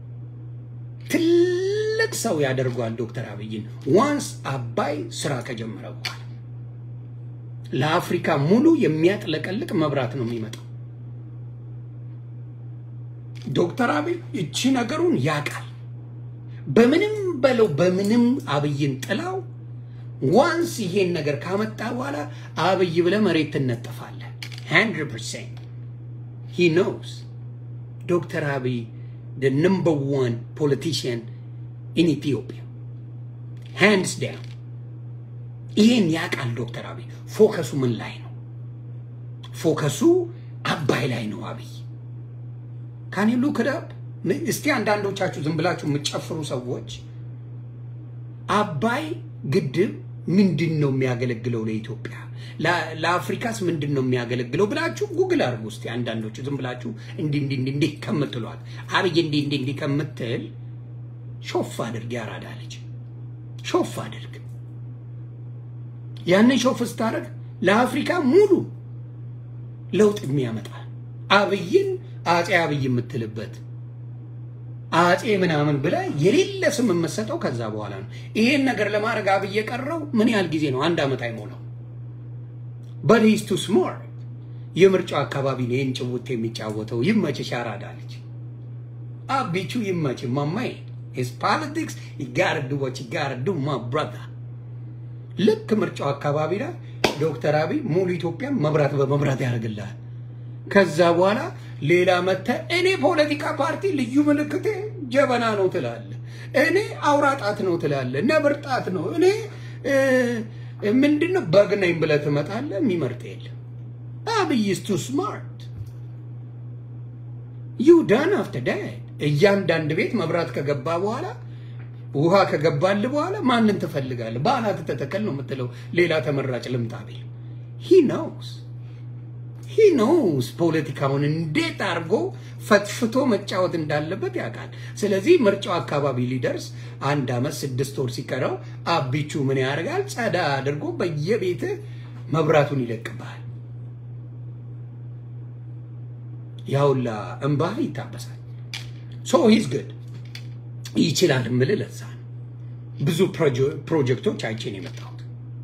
ትልቅ ሰው ያደርገዋል ዶክተር አብይን ዋንስ አባይ ስራ ከጀመረ በኋላ ለአፍሪካ ሙሉ የሚያጥለቀልቅ መብራት ነው የሚመጣው። ዶክተር አብይ እቺ ነገሩን ያውቃል። በምንም በለው በምንም አብይን ጥላው ዋንስ ይሄን ነገር ካመጣ በኋላ አብይ ብለ መሬት ትነጠፋለህ። 100% he knows ዶክተር አብይ the number one politician in Ethiopia hands down ይሄን ያውቃል ዶክተር አብይ። ፎከሱ ምን ላይ ነው? ፎከሱ አባይ ላይ ነው አብይ ካን ሉክ አፕ እስቲ አንዳንዶቻችሁ ዝም ብላችሁ የምትጨፍሩ ሰዎች አባይ ግድብ ምንድን ነው የሚያገለግለው ለኢትዮጵያ ለአፍሪካስ ምንድን ነው የሚያገለግለው ብላችሁ ጉግል አድርጉ እስቲ አንዳንዶቹ ዝም ብላችሁ እንዲህ እንዲህ እንዲህ እንዲህ ከምትሏት አብይ እንዲህ እንዲህ እንዲህ ከምትል ሾፍ አድርግ ያራዳ ልጅ ሾፍ አድርግ ያንን ሾፍ ስታደርግ ለአፍሪካ ሙሉ ለውጥ የሚያመጣ አብይን አጼ አብይ የምትልበት አጼ ምናምን ብለ የሌለ ስም የምትሰጠው ከዛ በኋላ ነው። ይሄን ነገር ለማድረግ አብይ የቀረው ምን ያህል ጊዜ ነው? አንድ ዓመት አይሞላው። በት ሂዝ ቱ ስማርት የምርጫው አካባቢ ነው ይህን ጭውት የሚጫወተው። ይመችሽ አራዳ ልጅ አቢቹ ይመች ማማይ ስ ፖለቲክስ ይጋር ዱ ወች ይጋር ዱ ማ ብራዘር ልክ ምርጫው አካባቢ ላይ ዶክተር አብይ ሙሉ ኢትዮጵያ መብራት በመብራት ያደርግልሃል። ከዛ በኋላ ሌላ መተ እኔ ፖለቲካ ፓርቲ ልዩ ምልክቴ ጀበና ነው ትላለ። እኔ አውራጣት ነው ትላለ። ነብር ጣት ነው። እኔ ምንድነው በግ ነኝ ብለህ ትመጣለህ። የሚመርጥ የለም። አብይ is too smart you done after that እያንዳንድ ቤት መብራት ከገባ በኋላ ውሃ ከገባል በኋላ ማንን ትፈልጋለህ? በአናት ተተከል ነው የምትለው። ሌላ ተመራጭ ልምጣ ቢል he knows he knows ፖለቲካውን እንዴት አድርጎ ፈትፍቶ መጫወት እንዳለበት ያውቃል። ስለዚህ ምርጫው አካባቢ ሊደርስ አንድ አመት ስድስት ወር ሲቀረው አቢቹ ምን ያደርጋል? ጸዳ አድርጎ በየቤት መብራቱን ይለቅብሃል። ያውላ እንባህ ይታበሳል። ሶ ሂዝ ግድ ይችላል ምል ለዛ ነው ብዙ ፕሮጀክቶች አይቼን የመጣሁት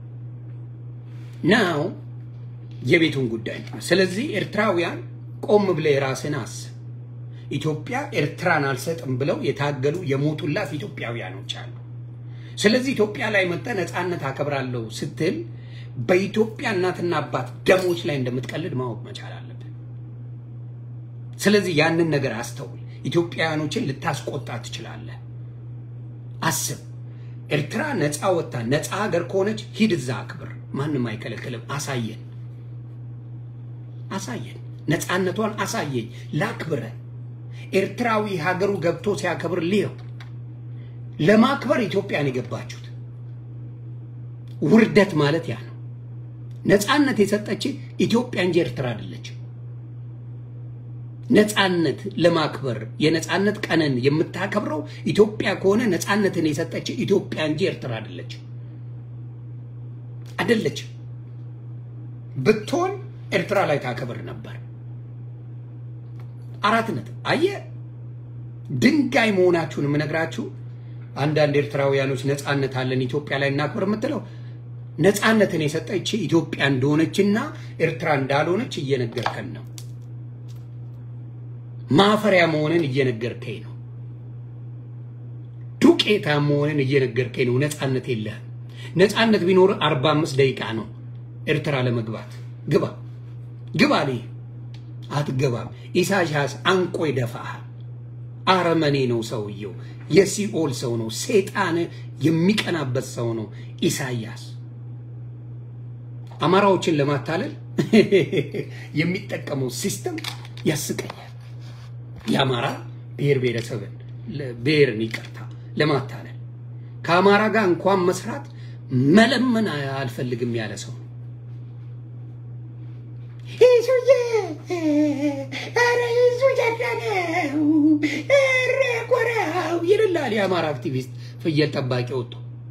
ናው የቤቱን ጉዳይ ነው። ስለዚህ ኤርትራውያን ቆም ብለ የራስን አስብ። ኢትዮጵያ ኤርትራን አልሰጥም ብለው የታገሉ የሞቱላት ኢትዮጵያውያኖች አሉ። ስለዚህ ኢትዮጵያ ላይ መጠ ነፃነት አከብራለሁ ስትል በኢትዮጵያ እናትና አባት ደሞች ላይ እንደምትቀልድ ማወቅ መቻል አለብን። ስለዚህ ያንን ነገር አስተውል። ኢትዮጵያውያኖችን ልታስቆጣ ትችላለህ። አስብ። ኤርትራ ነፃ ወጥታ ነፃ ሀገር ከሆነች ሂድ እዛ አክብር። ማንም አይከለክልም። አሳየን አሳየን። ነፃነቷን አሳየኝ፣ ላክብረ ኤርትራዊ ሀገሩ ገብቶ ሲያከብር ልየው። ለማክበር ኢትዮጵያን የገባችሁት ውርደት ማለት ያ ነው። ነፃነት የሰጠች ኢትዮጵያ እንጂ ኤርትራ አይደለች። ነፃነት ለማክበር የነፃነት ቀንን የምታከብረው ኢትዮጵያ ከሆነ ነፃነትን የሰጠች ኢትዮጵያ እንጂ ኤርትራ አይደለች አይደለች። ብትሆን ኤርትራ ላይ ታከብር ነበር። አራት ነጥብ። አየህ ድንጋይ መሆናችሁን የምነግራችሁ አንዳንድ ኤርትራውያኖች ነፃነት አለን ኢትዮጵያ ላይ እናክብር የምትለው ነፃነትን የሰጠች ኢትዮጵያ እንደሆነችና ኤርትራ እንዳልሆነች እየነገርከን ነው። ማፈሪያ መሆንን እየነገርከኝ ነው። ዱቄታ መሆንን እየነገርከኝ ነው። ነፃነት የለህም። ነፃነት ቢኖር አርባ አምስት ደቂቃ ነው ኤርትራ ለመግባት ግባ ግባ ልህ አትገባም። ኢሳያስ አንቆ ይደፋሃል። አረመኔ ነው ሰውየው። የሲኦል ሰው ነው። ሴጣን የሚቀናበት ሰው ነው ኢሳያስ። አማራዎችን ለማታለል የሚጠቀመው ሲስተም ያስቀኛል። የአማራ ብሔር ብሔረሰብን ብሔርን ይቅርታ ለማታለል ከአማራ ጋር እንኳን መስራት መለመን አልፈልግም ያለ ሰው ነው። ይሱዬ ኧረ ይሱ ጀዳነው ኧረ ኮራው ይልላል የአማራ አክቲቪስት ፍየል ጠባቂ ወጥቶ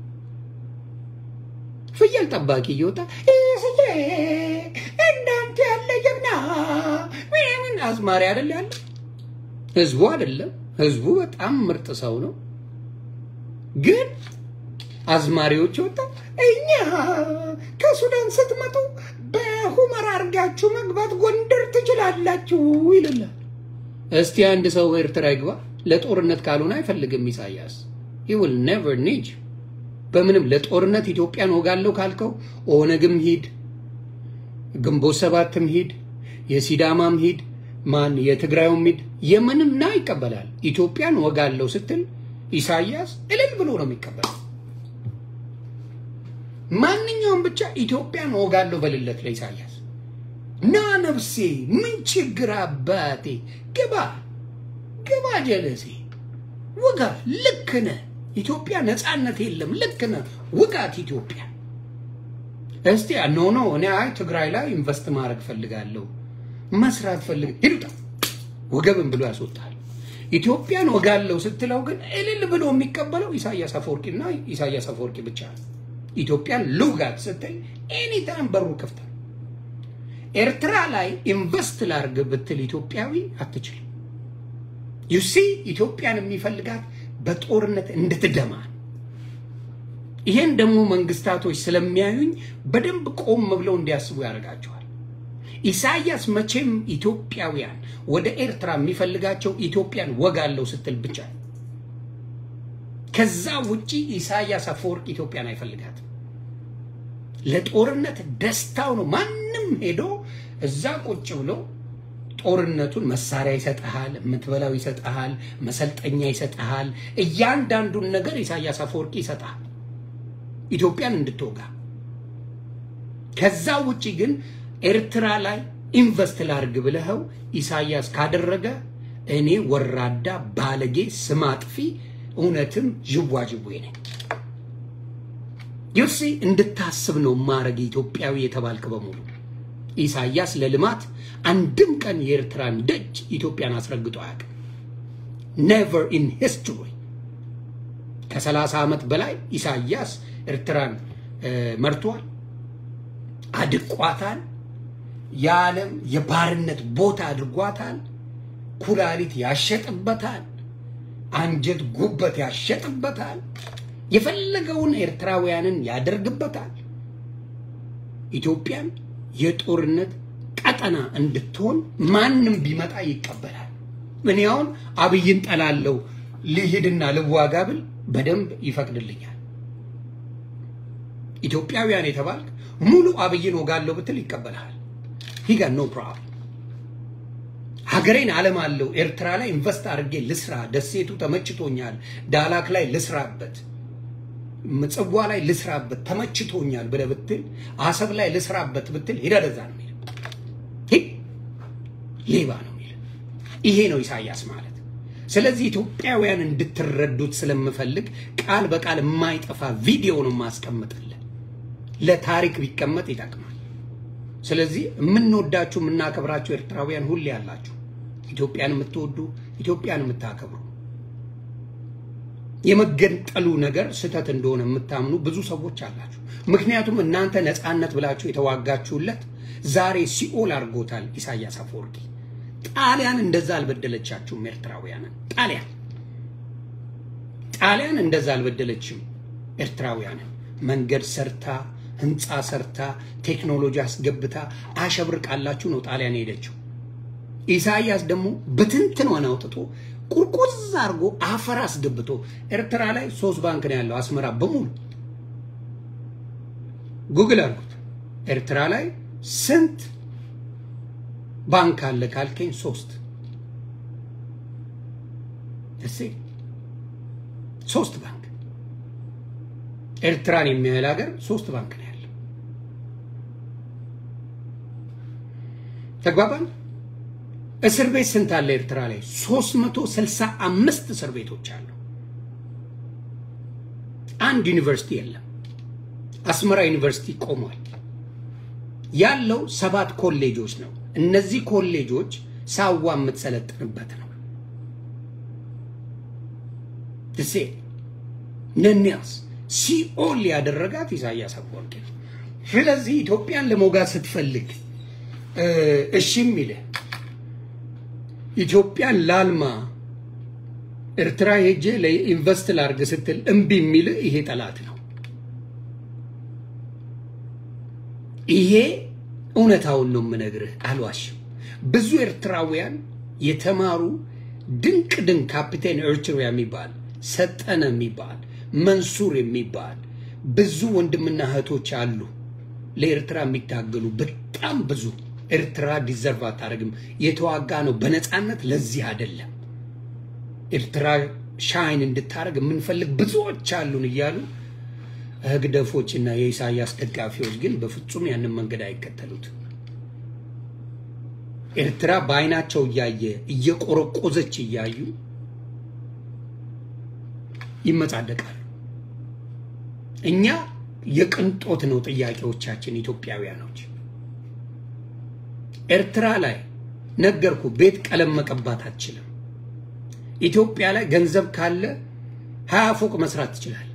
ፍየል ጠባቂ እየወጣ ይሱዬ እናንተ ያለ ጀግና ምን አዝማሪ አይደል ያለ ህዝቡ አይደለም። ህዝቡ በጣም ምርጥ ሰው ነው። ግን አዝማሪዎች ወጣ እኛ ከሱዳን ስትመጡ ሁመራ አድርጋችሁ መግባት ጎንደር ትችላላችሁ ይልላል። እስቲ አንድ ሰው ኤርትራ ይግባ። ለጦርነት ካልሆነ አይፈልግም ኢሳያስ። he will never need you። በምንም ለጦርነት ኢትዮጵያን ወጋለሁ ካልከው ኦነግም ሂድ፣ ግንቦት ሰባትም ሂድ፣ የሲዳማም ሂድ፣ ማን የትግራዩም ሂድ፣ የምንም ና ይቀበላል። ኢትዮጵያን ወጋለሁ ስትል ኢሳያስ እልል ብሎ ነው የሚቀበለው። ማንኛውም ብቻ ኢትዮጵያን ወጋለሁ በልለት ለኢሳያስ ና ነፍሴ፣ ምን ችግር አባቴ፣ ግባ ግባ፣ ጀለሴ ውጋ፣ ልክ ነህ። ኢትዮጵያ ነፃነት የለም፣ ልክ ነህ። ውጋት ኢትዮጵያ። እስቲ ኖ ኖ እኔ አይ ትግራይ ላይ ኢንቨስት ማድረግ ፈልጋለሁ መስራት ፈልግ ሂዱታ ወገብን ብሎ ያስወጣል። ኢትዮጵያን ወጋለሁ ስትለው ግን እልል ብሎ የሚቀበለው ኢሳያስ አፈወርቂና ኢሳያስ አፈወርቂ ብቻ ነው። ኢትዮጵያን ልውጋት ስትል ኤኒታይም በሩ ክፍት ነው። ኤርትራ ላይ ኢንቨስት ላርግ ብትል ኢትዮጵያዊ አትችልም። ዩሲ ኢትዮጵያን የሚፈልጋት በጦርነት እንድትደማ ነው። ይሄን ደግሞ መንግስታቶች ስለሚያዩኝ በደንብ ቆም ብለው እንዲያስቡ ያደርጋቸዋል። ኢሳያስ መቼም ኢትዮጵያውያን ወደ ኤርትራ የሚፈልጋቸው ኢትዮጵያን ወጋለው ስትል ብቻ ነው። ከዛ ውጪ ኢሳያስ አፈወርቅ ኢትዮጵያን አይፈልጋትም። ለጦርነት ደስታው ነው። ማንም ሄዶ እዛ ቁጭ ብሎ ጦርነቱን መሳሪያ ይሰጥሃል፣ የምትበላው ይሰጥሃል፣ መሰልጠኛ ይሰጥሃል፣ እያንዳንዱን ነገር ኢሳያስ አፈወርቂ ይሰጥሃል ኢትዮጵያን እንድትወጋ። ከዛ ውጪ ግን ኤርትራ ላይ ኢንቨስት ላርግ ብለኸው ኢሳያስ ካደረገ እኔ ወራዳ ባለጌ ስም አጥፊ እውነትም ዥዋዥዌ ነኝ። ዩሲ እንድታስብ ነው ማረግ ኢትዮጵያዊ የተባልክ በሙሉ ኢሳያስ ለልማት አንድም ቀን የኤርትራን ደጅ ኢትዮጵያን አስረግጦ አያውቅም። ኔቨር ኢን ሂስትሪ ከሰላሳ ዓመት በላይ ኢሳያስ ኤርትራን መርቷል፣ አድቋታል። የዓለም የባርነት ቦታ አድርጓታል። ኩላሊት ያሸጥበታል፣ አንጀት ጉበት ያሸጥበታል፣ የፈለገውን ኤርትራውያንን ያደርግበታል። ኢትዮጵያን የጦርነት ቀጠና እንድትሆን ማንም ቢመጣ ይቀበላል። እኔ አሁን አብይን ጠላለው ልሂድና ልዋጋ ብል በደንብ ይፈቅድልኛል። ኢትዮጵያውያን የተባልክ ሙሉ አብይን ወጋለሁ ብትል ይቀበልሃል። ሂጋ ኖ ፕሮብለም። ሀገሬን ዓለም አለው ኤርትራ ላይ ኢንቨስት አድርጌ ልስራ፣ ደሴቱ ተመችቶኛል፣ ዳላክ ላይ ልስራበት፣ ምጽዋ ላይ ልስራበት ተመችቶኛል ብለህ ብትል፣ አሰብ ላይ ልስራበት ብትል ሄዳ ደዛ ነው የሚል ሌባ ነው የሚል ይሄ ነው ኢሳያስ ማለት። ስለዚህ ኢትዮጵያውያን እንድትረዱት ስለምፈልግ ቃል በቃል የማይጠፋ ቪዲዮ ነው የማስቀምጥልህ። ለታሪክ ቢቀመጥ ይጠቅማል። ስለዚህ የምንወዳችሁ የምናከብራችሁ ኤርትራውያን ሁሌ ያላችሁ ኢትዮጵያን የምትወዱ ኢትዮጵያን የምታከብሩ የመገንጠሉ ነገር ስህተት እንደሆነ የምታምኑ ብዙ ሰዎች አላችሁ። ምክንያቱም እናንተ ነፃነት ብላችሁ የተዋጋችሁለት ዛሬ ሲኦል አድርጎታል ኢሳያስ አፈወርቂ። ጣሊያን እንደዛ አልበደለቻችሁም ኤርትራውያንን። ጣሊያን ጣሊያን እንደዛ አልበደለችም ኤርትራውያንን። መንገድ ሰርታ ህንፃ ሰርታ ቴክኖሎጂ አስገብታ አሸብርቃላችሁ ነው ጣሊያን ሄደችው። ኢሳያስ ደግሞ በትንትኗን አውጥቶ ቁርቁዝ አድርጎ አፈር አስገብቶ ኤርትራ ላይ ሶስት ባንክ ነው ያለው አስመራ በሙሉ ጉግል አድርጉት። ኤርትራ ላይ ስንት ባንክ አለ ካልከኝ ሶስት እሴ ሶስት ባንክ ኤርትራን የሚያህል ሀገር ሶስት ባንክ ነው ያለው። ተግባባን። እስር ቤት ስንት አለ ኤርትራ ላይ? 365 እስር ቤቶች አሉ። አንድ ዩኒቨርሲቲ የለም። አስመራ ዩኒቨርሲቲ ቆሟል። ያለው ሰባት ኮሌጆች ነው። እነዚህ ኮሌጆች ሳዋ የምትሰለጥንበት ነው። ትሴ ነኒያስ ሲኦል ያደረጋት ኢሳያስ አፈወርቂ ነው። ስለዚህ ኢትዮጵያን ለመውጋት ስትፈልግ እሺ የሚልህ ኢትዮጵያን ላልማ ኤርትራ ሄጄ ለኢንቨስት ላርግ ስትል እምቢ የሚልህ ይሄ ጠላት ነው። ይሄ እውነታውን ነው የምነግርህ፣ አልዋሽም። ብዙ ኤርትራውያን የተማሩ ድንቅ ድንቅ ካፒቴን ኤርትራ የሚባል ሰጠነ የሚባል መንሱር የሚባል ብዙ ወንድምና እህቶች አሉ ለኤርትራ የሚታገሉ በጣም ብዙ። ኤርትራ ዲዘርቭ አታደርግም። የተዋጋ ነው በነፃነት ለዚህ አይደለም። ኤርትራ ሻይን እንድታደርግ የምንፈልግ ብዙዎች አሉን እያሉ ህግደፎች እና የኢሳያስ ደጋፊዎች ግን በፍጹም ያንን መንገድ አይከተሉት። ኤርትራ በአይናቸው እያየ እየቆረቆዘች እያዩ ይመጻደቃሉ። እኛ የቅንጦት ነው ጥያቄዎቻችን ኢትዮጵያውያኖች። ኤርትራ ላይ ነገርኩ፣ ቤት ቀለም መቀባት አትችልም። ኢትዮጵያ ላይ ገንዘብ ካለ ሀያ ፎቅ መስራት ትችላል።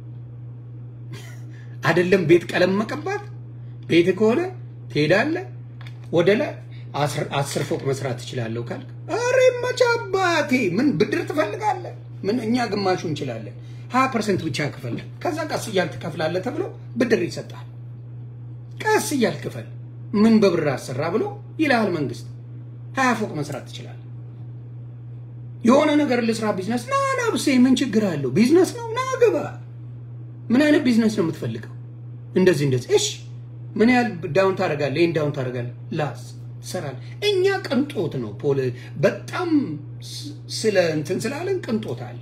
አይደለም ቤት ቀለም መቀባት፣ ቤት ከሆነ ትሄዳለህ ወደ ላይ አስር ፎቅ መስራት ትችላለሁ ካልክ፣ ኧረ መቼ አባቴ ምን ብድር ትፈልጋለህ? ምን እኛ ግማሹ እንችላለን። ሀያ ፐርሰንት ብቻ ክፈል፣ ከዛ ቀስ እያልክ ትከፍላለህ ተብሎ ብድር ይሰጣል። ቀስ እያልክ ክፈል፣ ምን በብር አሰራ ብሎ ይልሃል መንግስት። ሀያ ፎቅ መስራት ትችላለህ። የሆነ ነገር ልስራ ቢዝነስ ና ና ብሴ ምን ችግር አለው? ቢዝነስ ነው ና ግባ። ምን አይነት ቢዝነስ ነው የምትፈልገው? እንደዚህ እንደዚህ። እሺ ምን ያህል ዳውን ታደርጋለህ? ይህን ዳውን ታደርጋለህ። ላስ ትሰራለህ። እኛ ቅንጦት ነው ፖል በጣም ስለ እንትን ስላለን ቅንጦት አለ።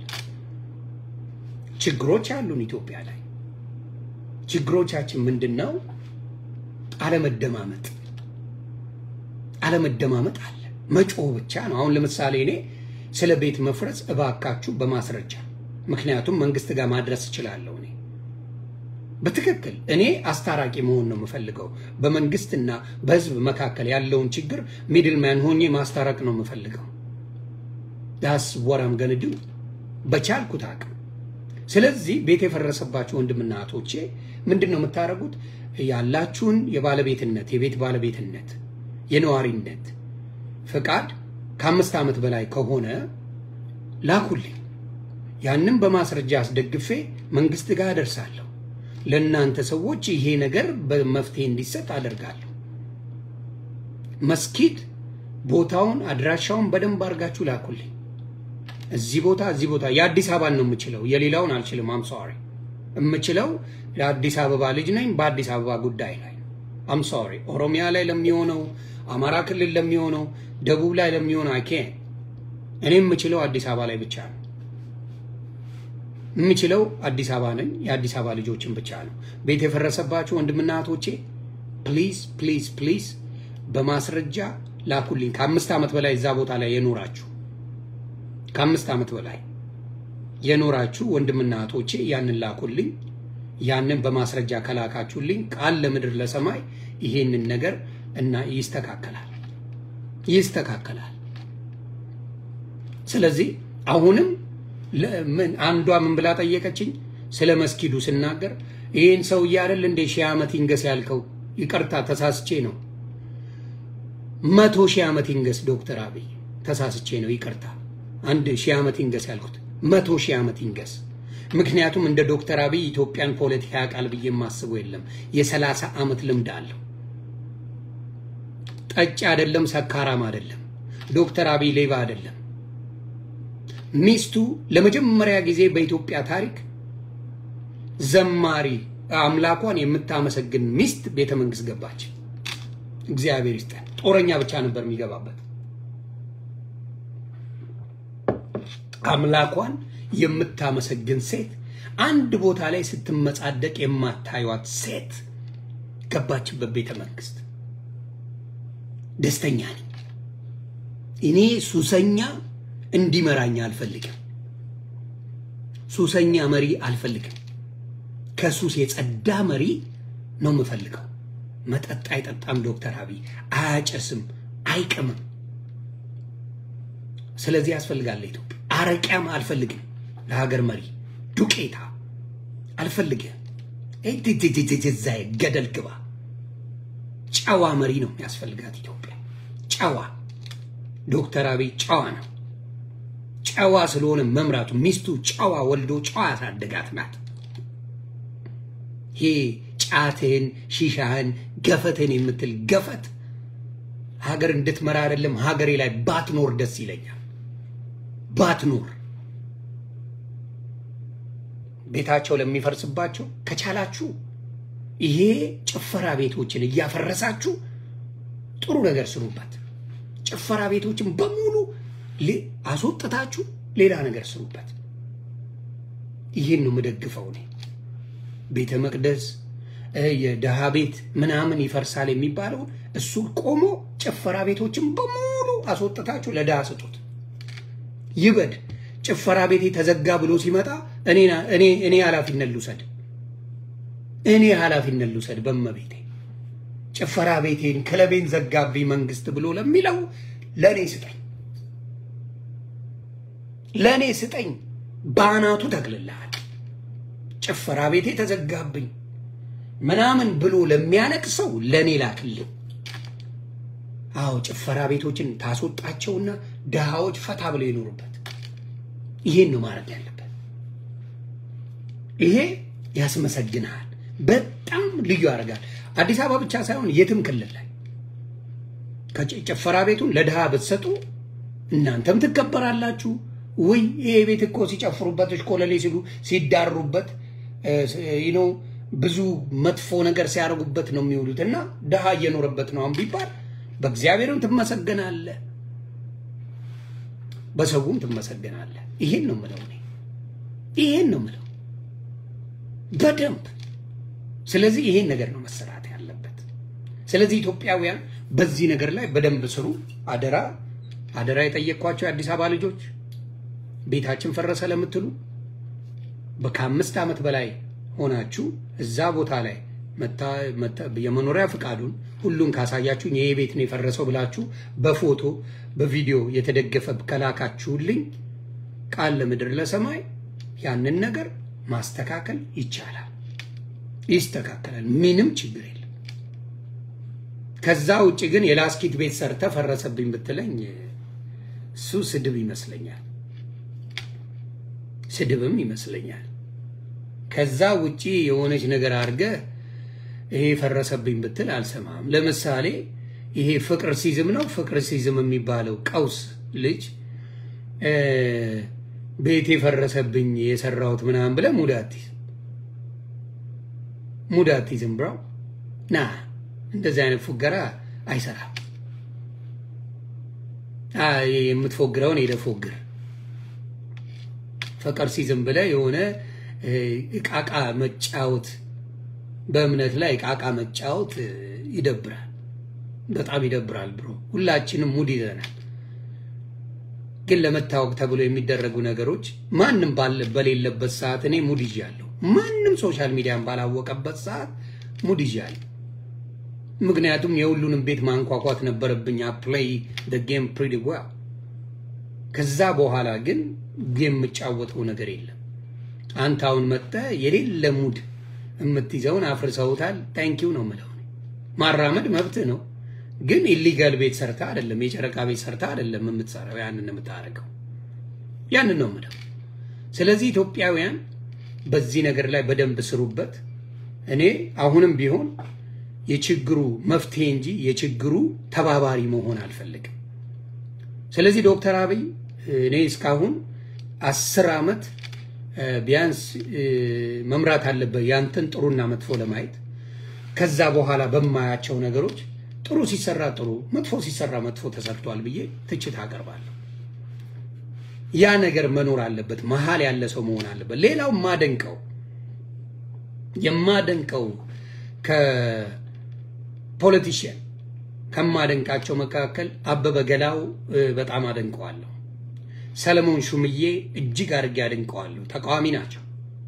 ችግሮች አሉን ኢትዮጵያ ላይ። ችግሮቻችን ምንድን ነው? አለመደማመጥ አለመደማመጥ አለ። መጮህ ብቻ ነው። አሁን ለምሳሌ እኔ ስለ ቤት መፍረስ እባካችሁ በማስረጃ ምክንያቱም መንግስት ጋር ማድረስ እችላለሁ። እኔ በትክክል እኔ አስታራቂ መሆን ነው የምፈልገው። በመንግስትና በህዝብ መካከል ያለውን ችግር ሚድልማን ሆኜ ማስታረቅ ነው የምፈልገው። ዳስ ወራም ገንዱ በቻልኩት አቅም። ስለዚህ ቤት የፈረሰባችሁ ወንድምና እህቶቼ ምንድን ነው የምታደርጉት? ያላችሁን የባለቤትነት የቤት ባለቤትነት የነዋሪነት ፍቃድ ከአምስት ዓመት በላይ ከሆነ ላኩልኝ። ያንም በማስረጃ አስደግፌ መንግስት ጋር አደርሳለሁ። ለእናንተ ሰዎች ይሄ ነገር በመፍትሄ እንዲሰጥ አደርጋለሁ። መስጊድ ቦታውን አድራሻውን በደንብ አድርጋችሁ ላኩልኝ። እዚህ ቦታ እዚህ ቦታ የአዲስ አበባን ነው የምችለው፣ የሌላውን አልችልም። አም ሶሪ የምችለው የአዲስ አበባ ልጅ ነኝ። በአዲስ አበባ ጉዳይ ላይ አም ሶሪ ኦሮሚያ ላይ ለሚሆነው አማራ ክልል ለሚሆነው ደቡብ ላይ ለሚሆነው አይኬ እኔ የምችለው አዲስ አበባ ላይ ብቻ ነው የምችለው አዲስ አበባ ነኝ። የአዲስ አበባ ልጆችን ብቻ ነው። ቤት የፈረሰባችሁ ወንድምና እህቶቼ ፕሊዝ ፕሊዝ ፕሊዝ በማስረጃ ላኩልኝ። ከአምስት ዓመት በላይ እዛ ቦታ ላይ የኖራችሁ ከአምስት ዓመት በላይ የኖራችሁ ወንድምና እህቶቼ ያንን ላኩልኝ። ያንን በማስረጃ ከላካችሁልኝ ቃል ለምድር ለሰማይ ይሄንን ነገር እና ይስተካከላል ይስተካከላል። ስለዚህ አሁንም ምን አንዷ ምን ብላ ጠየቀችኝ? ስለ መስጊዱ ስናገር ይህን ሰውዬ አይደል እንደ ሺህ ዓመት ይንገስ ያልከው? ይቅርታ ተሳስቼ ነው። መቶ ሺህ ዓመት ይንገስ ዶክተር አብይ ተሳስቼ ነው። ይቅርታ አንድ ሺህ ዓመት ይንገስ ያልኩት መቶ ሺህ ዓመት ይንገስ። ምክንያቱም እንደ ዶክተር አብይ ኢትዮጵያን ፖለቲካ ያውቃል ብዬ የማስበው የለም። የሰላሳ ዓመት ልምድ አለው። ጠጭ አይደለም፣ ሰካራም አይደለም። ዶክተር አብይ ሌባ አይደለም። ሚስቱ ለመጀመሪያ ጊዜ በኢትዮጵያ ታሪክ ዘማሪ አምላኳን የምታመሰግን ሚስት ቤተ መንግስት ገባች። እግዚአብሔር ይስጠን። ጦረኛ ብቻ ነበር የሚገባበት። አምላኳን የምታመሰግን ሴት፣ አንድ ቦታ ላይ ስትመጻደቅ የማታዩት ሴት ገባችበት ቤተ መንግስት። ደስተኛ ነኝ እኔ ሱሰኛ እንዲመራኝ አልፈልግም። ሱሰኛ መሪ አልፈልግም። ከሱስ የጸዳ መሪ ነው የምፈልገው። መጠጥ አይጠጣም ዶክተር አብይ አያጨስም፣ አይቅምም። ስለዚህ ያስፈልጋል ኢትዮጵያ። አረቂያም አልፈልግም ለሀገር መሪ ዱቄታ አልፈልግም። ዛ ገደል ግባ። ጨዋ መሪ ነው የሚያስፈልጋት ኢትዮጵያ። ጨዋ ዶክተር አብይ ጨዋ ነው። ጨዋ ስለሆነ መምራቱ ሚስቱ ጨዋ ወልዶ ጨዋ ያሳደጋት ናት። ይሄ ጫትህን፣ ሺሻህን፣ ገፈትን የምትል ገፈት ሀገር እንድትመራ አይደለም ሀገሬ ላይ ባትኖር ደስ ይለኛል። ባትኖር ቤታቸው ለሚፈርስባቸው ከቻላችሁ ይሄ ጭፈራ ቤቶችን እያፈረሳችሁ ጥሩ ነገር ስሩበት። ጭፈራ ቤቶችን በሙሉ አስወጥታችሁ ሌላ ነገር ስሩበት። ይህን ነው የምደግፈው እኔ። ቤተ መቅደስ የድሃ ቤት ምናምን ይፈርሳል የሚባለውን እሱ ቆሞ ጭፈራ ቤቶችን በሙሉ አስወጥታችሁ ለድሃ ስጡት። ይበድ። ጭፈራ ቤቴ ተዘጋ ብሎ ሲመጣ እኔ ኃላፊነት ልውሰድ፣ እኔ ኃላፊነት ልውሰድ በመቤቴ ጭፈራ ቤቴን ክለቤን ዘጋብኝ መንግስት ብሎ ለሚለው ለእኔ ስጠኝ፣ ለእኔ ስጠኝ። በአናቱ ተክልልሃል። ጭፈራ ቤቴ ተዘጋብኝ ምናምን ብሎ ለሚያነቅሰው ለእኔ ላክልኝ። አዎ ጭፈራ ቤቶችን ታስወጣቸውና ድሃዎች ፈታ ብለው ይኖሩበት። ይሄን ነው ማድረግ ያለበት። ይሄ ያስመሰግንሃል፣ በጣም ልዩ ያደርጋል። አዲስ አበባ ብቻ ሳይሆን የትም ክልል ላይ ጭፈራ ቤቱን ለድሃ ብትሰጡ እናንተም ትከበራላችሁ። ውይ ይሄ ቤት እኮ ሲጨፍሩበት እሽኮለሌ ሲሉ ሲዳሩበት ነው ብዙ መጥፎ ነገር ሲያደርጉበት ነው የሚውሉት እና ድሃ እየኖረበት ነው ቢባል በእግዚአብሔርም ትመሰገናለህ፣ በሰውም ትመሰገናለህ። ይሄን ነው ምለው እኔ ይሄን ነው ምለው በደንብ። ስለዚህ ይሄን ነገር ነው መሰራት ያለበት። ስለዚህ ኢትዮጵያውያን በዚህ ነገር ላይ በደንብ ስሩ። አደራ አደራ የጠየቅኳቸው የአዲስ አበባ ልጆች ቤታችን ፈረሰ ለምትሉ ከአምስት ዓመት በላይ ሆናችሁ እዛ ቦታ ላይ የመኖሪያ ፍቃዱን ሁሉን ካሳያችሁኝ ይሄ ቤት ነው የፈረሰው ብላችሁ በፎቶ በቪዲዮ የተደገፈ ከላካችሁልኝ ቃል ለምድር ለሰማይ ያንን ነገር ማስተካከል ይቻላል፣ ይስተካከላል። ምንም ችግር የለም። ከዛ ውጭ ግን የላስኪት ቤት ሰርተ ፈረሰብኝ ብትለኝ እሱ ስድብ ይመስለኛል፣ ስድብም ይመስለኛል። ከዛ ውጪ የሆነች ነገር አድርገህ ይሄ ፈረሰብኝ ብትል አልሰማም። ለምሳሌ ይሄ ፍቅር ሲዝም ነው ፍቅር ሲዝም የሚባለው ቀውስ ልጅ ቤት የፈረሰብኝ የሰራሁት ምናምን ብለህ ሙድ አትይዝም፣ ሙድ አትይዝም። ብራው ና እንደዚህ አይነት ፉገራ አይሰራም። የምትፎግረውን ሄደህ ፎግር። ፍቅር ሲዝም ብለህ የሆነ እቃቃ መጫወት በእምነት ላይ እቃቃ መጫወት ይደብራል፣ በጣም ይደብራል። ብሮ ሁላችንም ሙድ ይዘናል። ግን ለመታወቅ ተብሎ የሚደረጉ ነገሮች ማንም በሌለበት ሰዓት እኔ ሙድ ይዣለሁ። ማንም ሶሻል ሚዲያን ባላወቀበት ሰዓት ሙድ ይዣለሁ። ምክንያቱም የሁሉንም ቤት ማንኳኳት ነበረብኝ። ፕሌይ ጌም ፕሪቲ ዌል። ከዛ በኋላ ግን የምጫወተው ነገር የለም። አንተ አሁን መጥተህ የሌለ ሙድ የምትይዘውን አፍርሰውታል። ታንኪው ነው የምለው። ማራመድ መብትህ ነው፣ ግን ኢሊጋል ቤት ሰርታ አይደለም፣ የጨረቃ ቤት ሰርታ አይደለም የምትሰራው። ያንን የምታደርገው ያንን ነው የምለው። ስለዚህ ኢትዮጵያውያን በዚህ ነገር ላይ በደንብ ስሩበት። እኔ አሁንም ቢሆን የችግሩ መፍትሄ እንጂ የችግሩ ተባባሪ መሆን አልፈልግም። ስለዚህ ዶክተር አብይ እኔ እስካሁን አስር ዓመት ቢያንስ መምራት አለበት ያንተን ጥሩና መጥፎ ለማየት። ከዛ በኋላ በማያቸው ነገሮች ጥሩ ሲሰራ ጥሩ፣ መጥፎ ሲሰራ መጥፎ ተሰርቷል ብዬ ትችት አቀርባለሁ። ያ ነገር መኖር አለበት። መሀል ያለ ሰው መሆን አለበት። ሌላው የማደንቀው የማደንቀው ከፖለቲሽያን ከማደንቃቸው መካከል አበበ ገላው በጣም አደንቀዋለሁ። ሰለሞን ሹምዬ እጅግ አድርጌ አደንቀዋለሁ። ተቃዋሚ ናቸው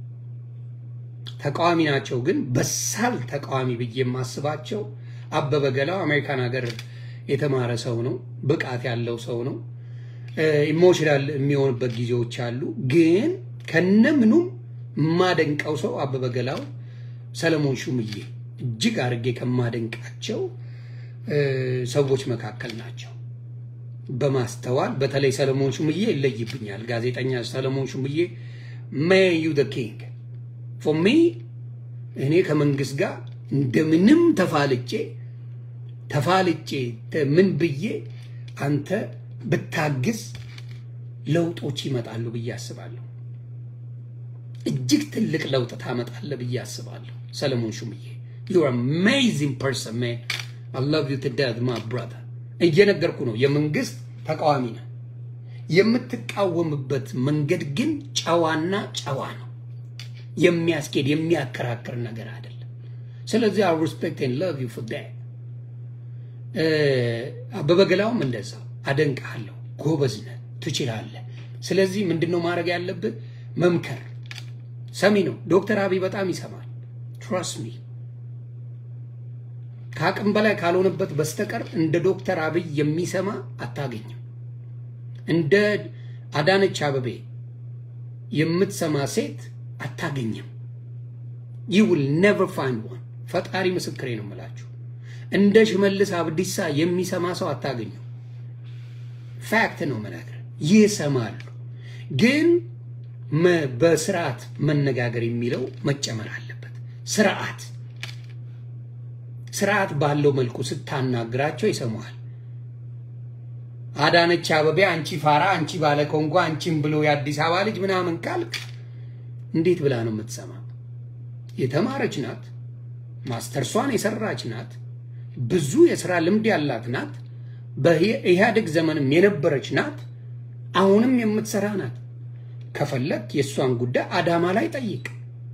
ተቃዋሚ ናቸው፣ ግን በሳል ተቃዋሚ ብዬ የማስባቸው አበበ ገላው አሜሪካን ሀገር የተማረ ሰው ነው፣ ብቃት ያለው ሰው ነው። ኢሞሽናል የሚሆንበት ጊዜዎች አሉ፣ ግን ከነምኑም የማደንቀው ሰው አበበ ገላው፣ ሰለሞን ሹምዬ እጅግ አድርጌ ከማደንቃቸው ሰዎች መካከል ናቸው። በማስተዋል በተለይ ሰለሞን ሹምዬ ይለይብኛል። ጋዜጠኛ ሰለሞን ሹምዬ ሜን ዩ ዘ ኪንግ ፎር ሚ እኔ ከመንግስት ጋር እንደምንም ተፋልጬ ተፋልጬ ምን ብዬ አንተ ብታግዝ ለውጦች ይመጣሉ ብዬ አስባለሁ። እጅግ ትልቅ ለውጥ ታመጣለህ ብዬ አስባለሁ። ሰለሞን ሹምዬ ዩ አር አሜዚንግ ፐርሰን ማን አይ ላቭ ዩ ቱ ዴዝ ማይ ብራዘር። እየነገርኩ ነው፣ የመንግስት ተቃዋሚ ነህ። የምትቃወምበት መንገድ ግን ጨዋና ጨዋ ነው። የሚያስኬድ የሚያከራክር ነገር አይደለም። ስለዚህ አይ ሪስፔክት ኤንድ ላቭ ዩ ፎር ዳት። አበበ ገላውም እንደዛው አደንቅሃለሁ። ጎበዝ ነህ፣ ትችላለህ። ስለዚህ ምንድነው ማድረግ ያለብህ? መምከር። ሰሚ ነው። ዶክተር አብይ በጣም ይሰማል። ትረስት ሚ ከአቅም በላይ ካልሆነበት በስተቀር እንደ ዶክተር አብይ የሚሰማ አታገኝም። እንደ አዳነች አበቤ የምትሰማ ሴት አታገኝም። ዩ ዊል ኔቨር ፋይንድ ዋን። ፈጣሪ ምስክሬ ነው የምላችሁ። እንደ ሽመልስ አብዲሳ የሚሰማ ሰው አታገኙ። ፋክት ነው የምነግርህ። ይሰማሉ፣ ግን በስርዓት መነጋገር የሚለው መጨመር አለበት። ስርዓት ስርዓት ባለው መልኩ ስታናግራቸው ይሰማዋል። አዳነች አበቤ አንቺ ፋራ፣ አንቺ ባለ ኮንጎ፣ አንቺም ብሎ የአዲስ አበባ ልጅ ምናምን ካልክ እንዴት ብላ ነው የምትሰማ? የተማረች ናት፣ ማስተርሷን የሰራች ናት፣ ብዙ የስራ ልምድ ያላት ናት፣ በኢህአዴግ ዘመንም የነበረች ናት፣ አሁንም የምትሰራ ናት። ከፈለግ የእሷን ጉዳይ አዳማ ላይ ጠይቅ።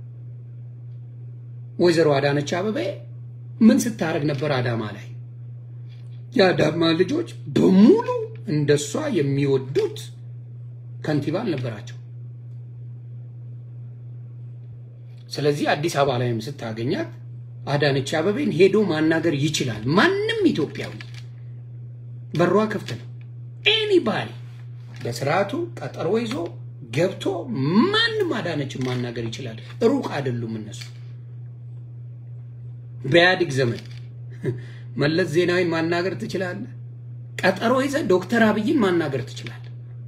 ወይዘሮ አዳነች አበቤ ምን ስታደርግ ነበር አዳማ ላይ? የአዳማ ልጆች በሙሉ እንደሷ የሚወዱት ከንቲባ አልነበራቸው። ስለዚህ አዲስ አበባ ላይም ስታገኛት አዳነች አበቤን ሄዶ ማናገር ይችላል። ማንም ኢትዮጵያዊ በሯ ክፍት ነው። ኤኒባዲ በስርዓቱ ቀጠሮ ይዞ ገብቶ ማንም አዳነችን ማናገር ይችላል። ሩቅ አይደሉም እነሱ። በኢህአዴግ ዘመን መለስ ዜናዊን ማናገር ትችላለህ። ቀጠሮ ይዘህ ዶክተር አብይን ማናገር ትችላለህ።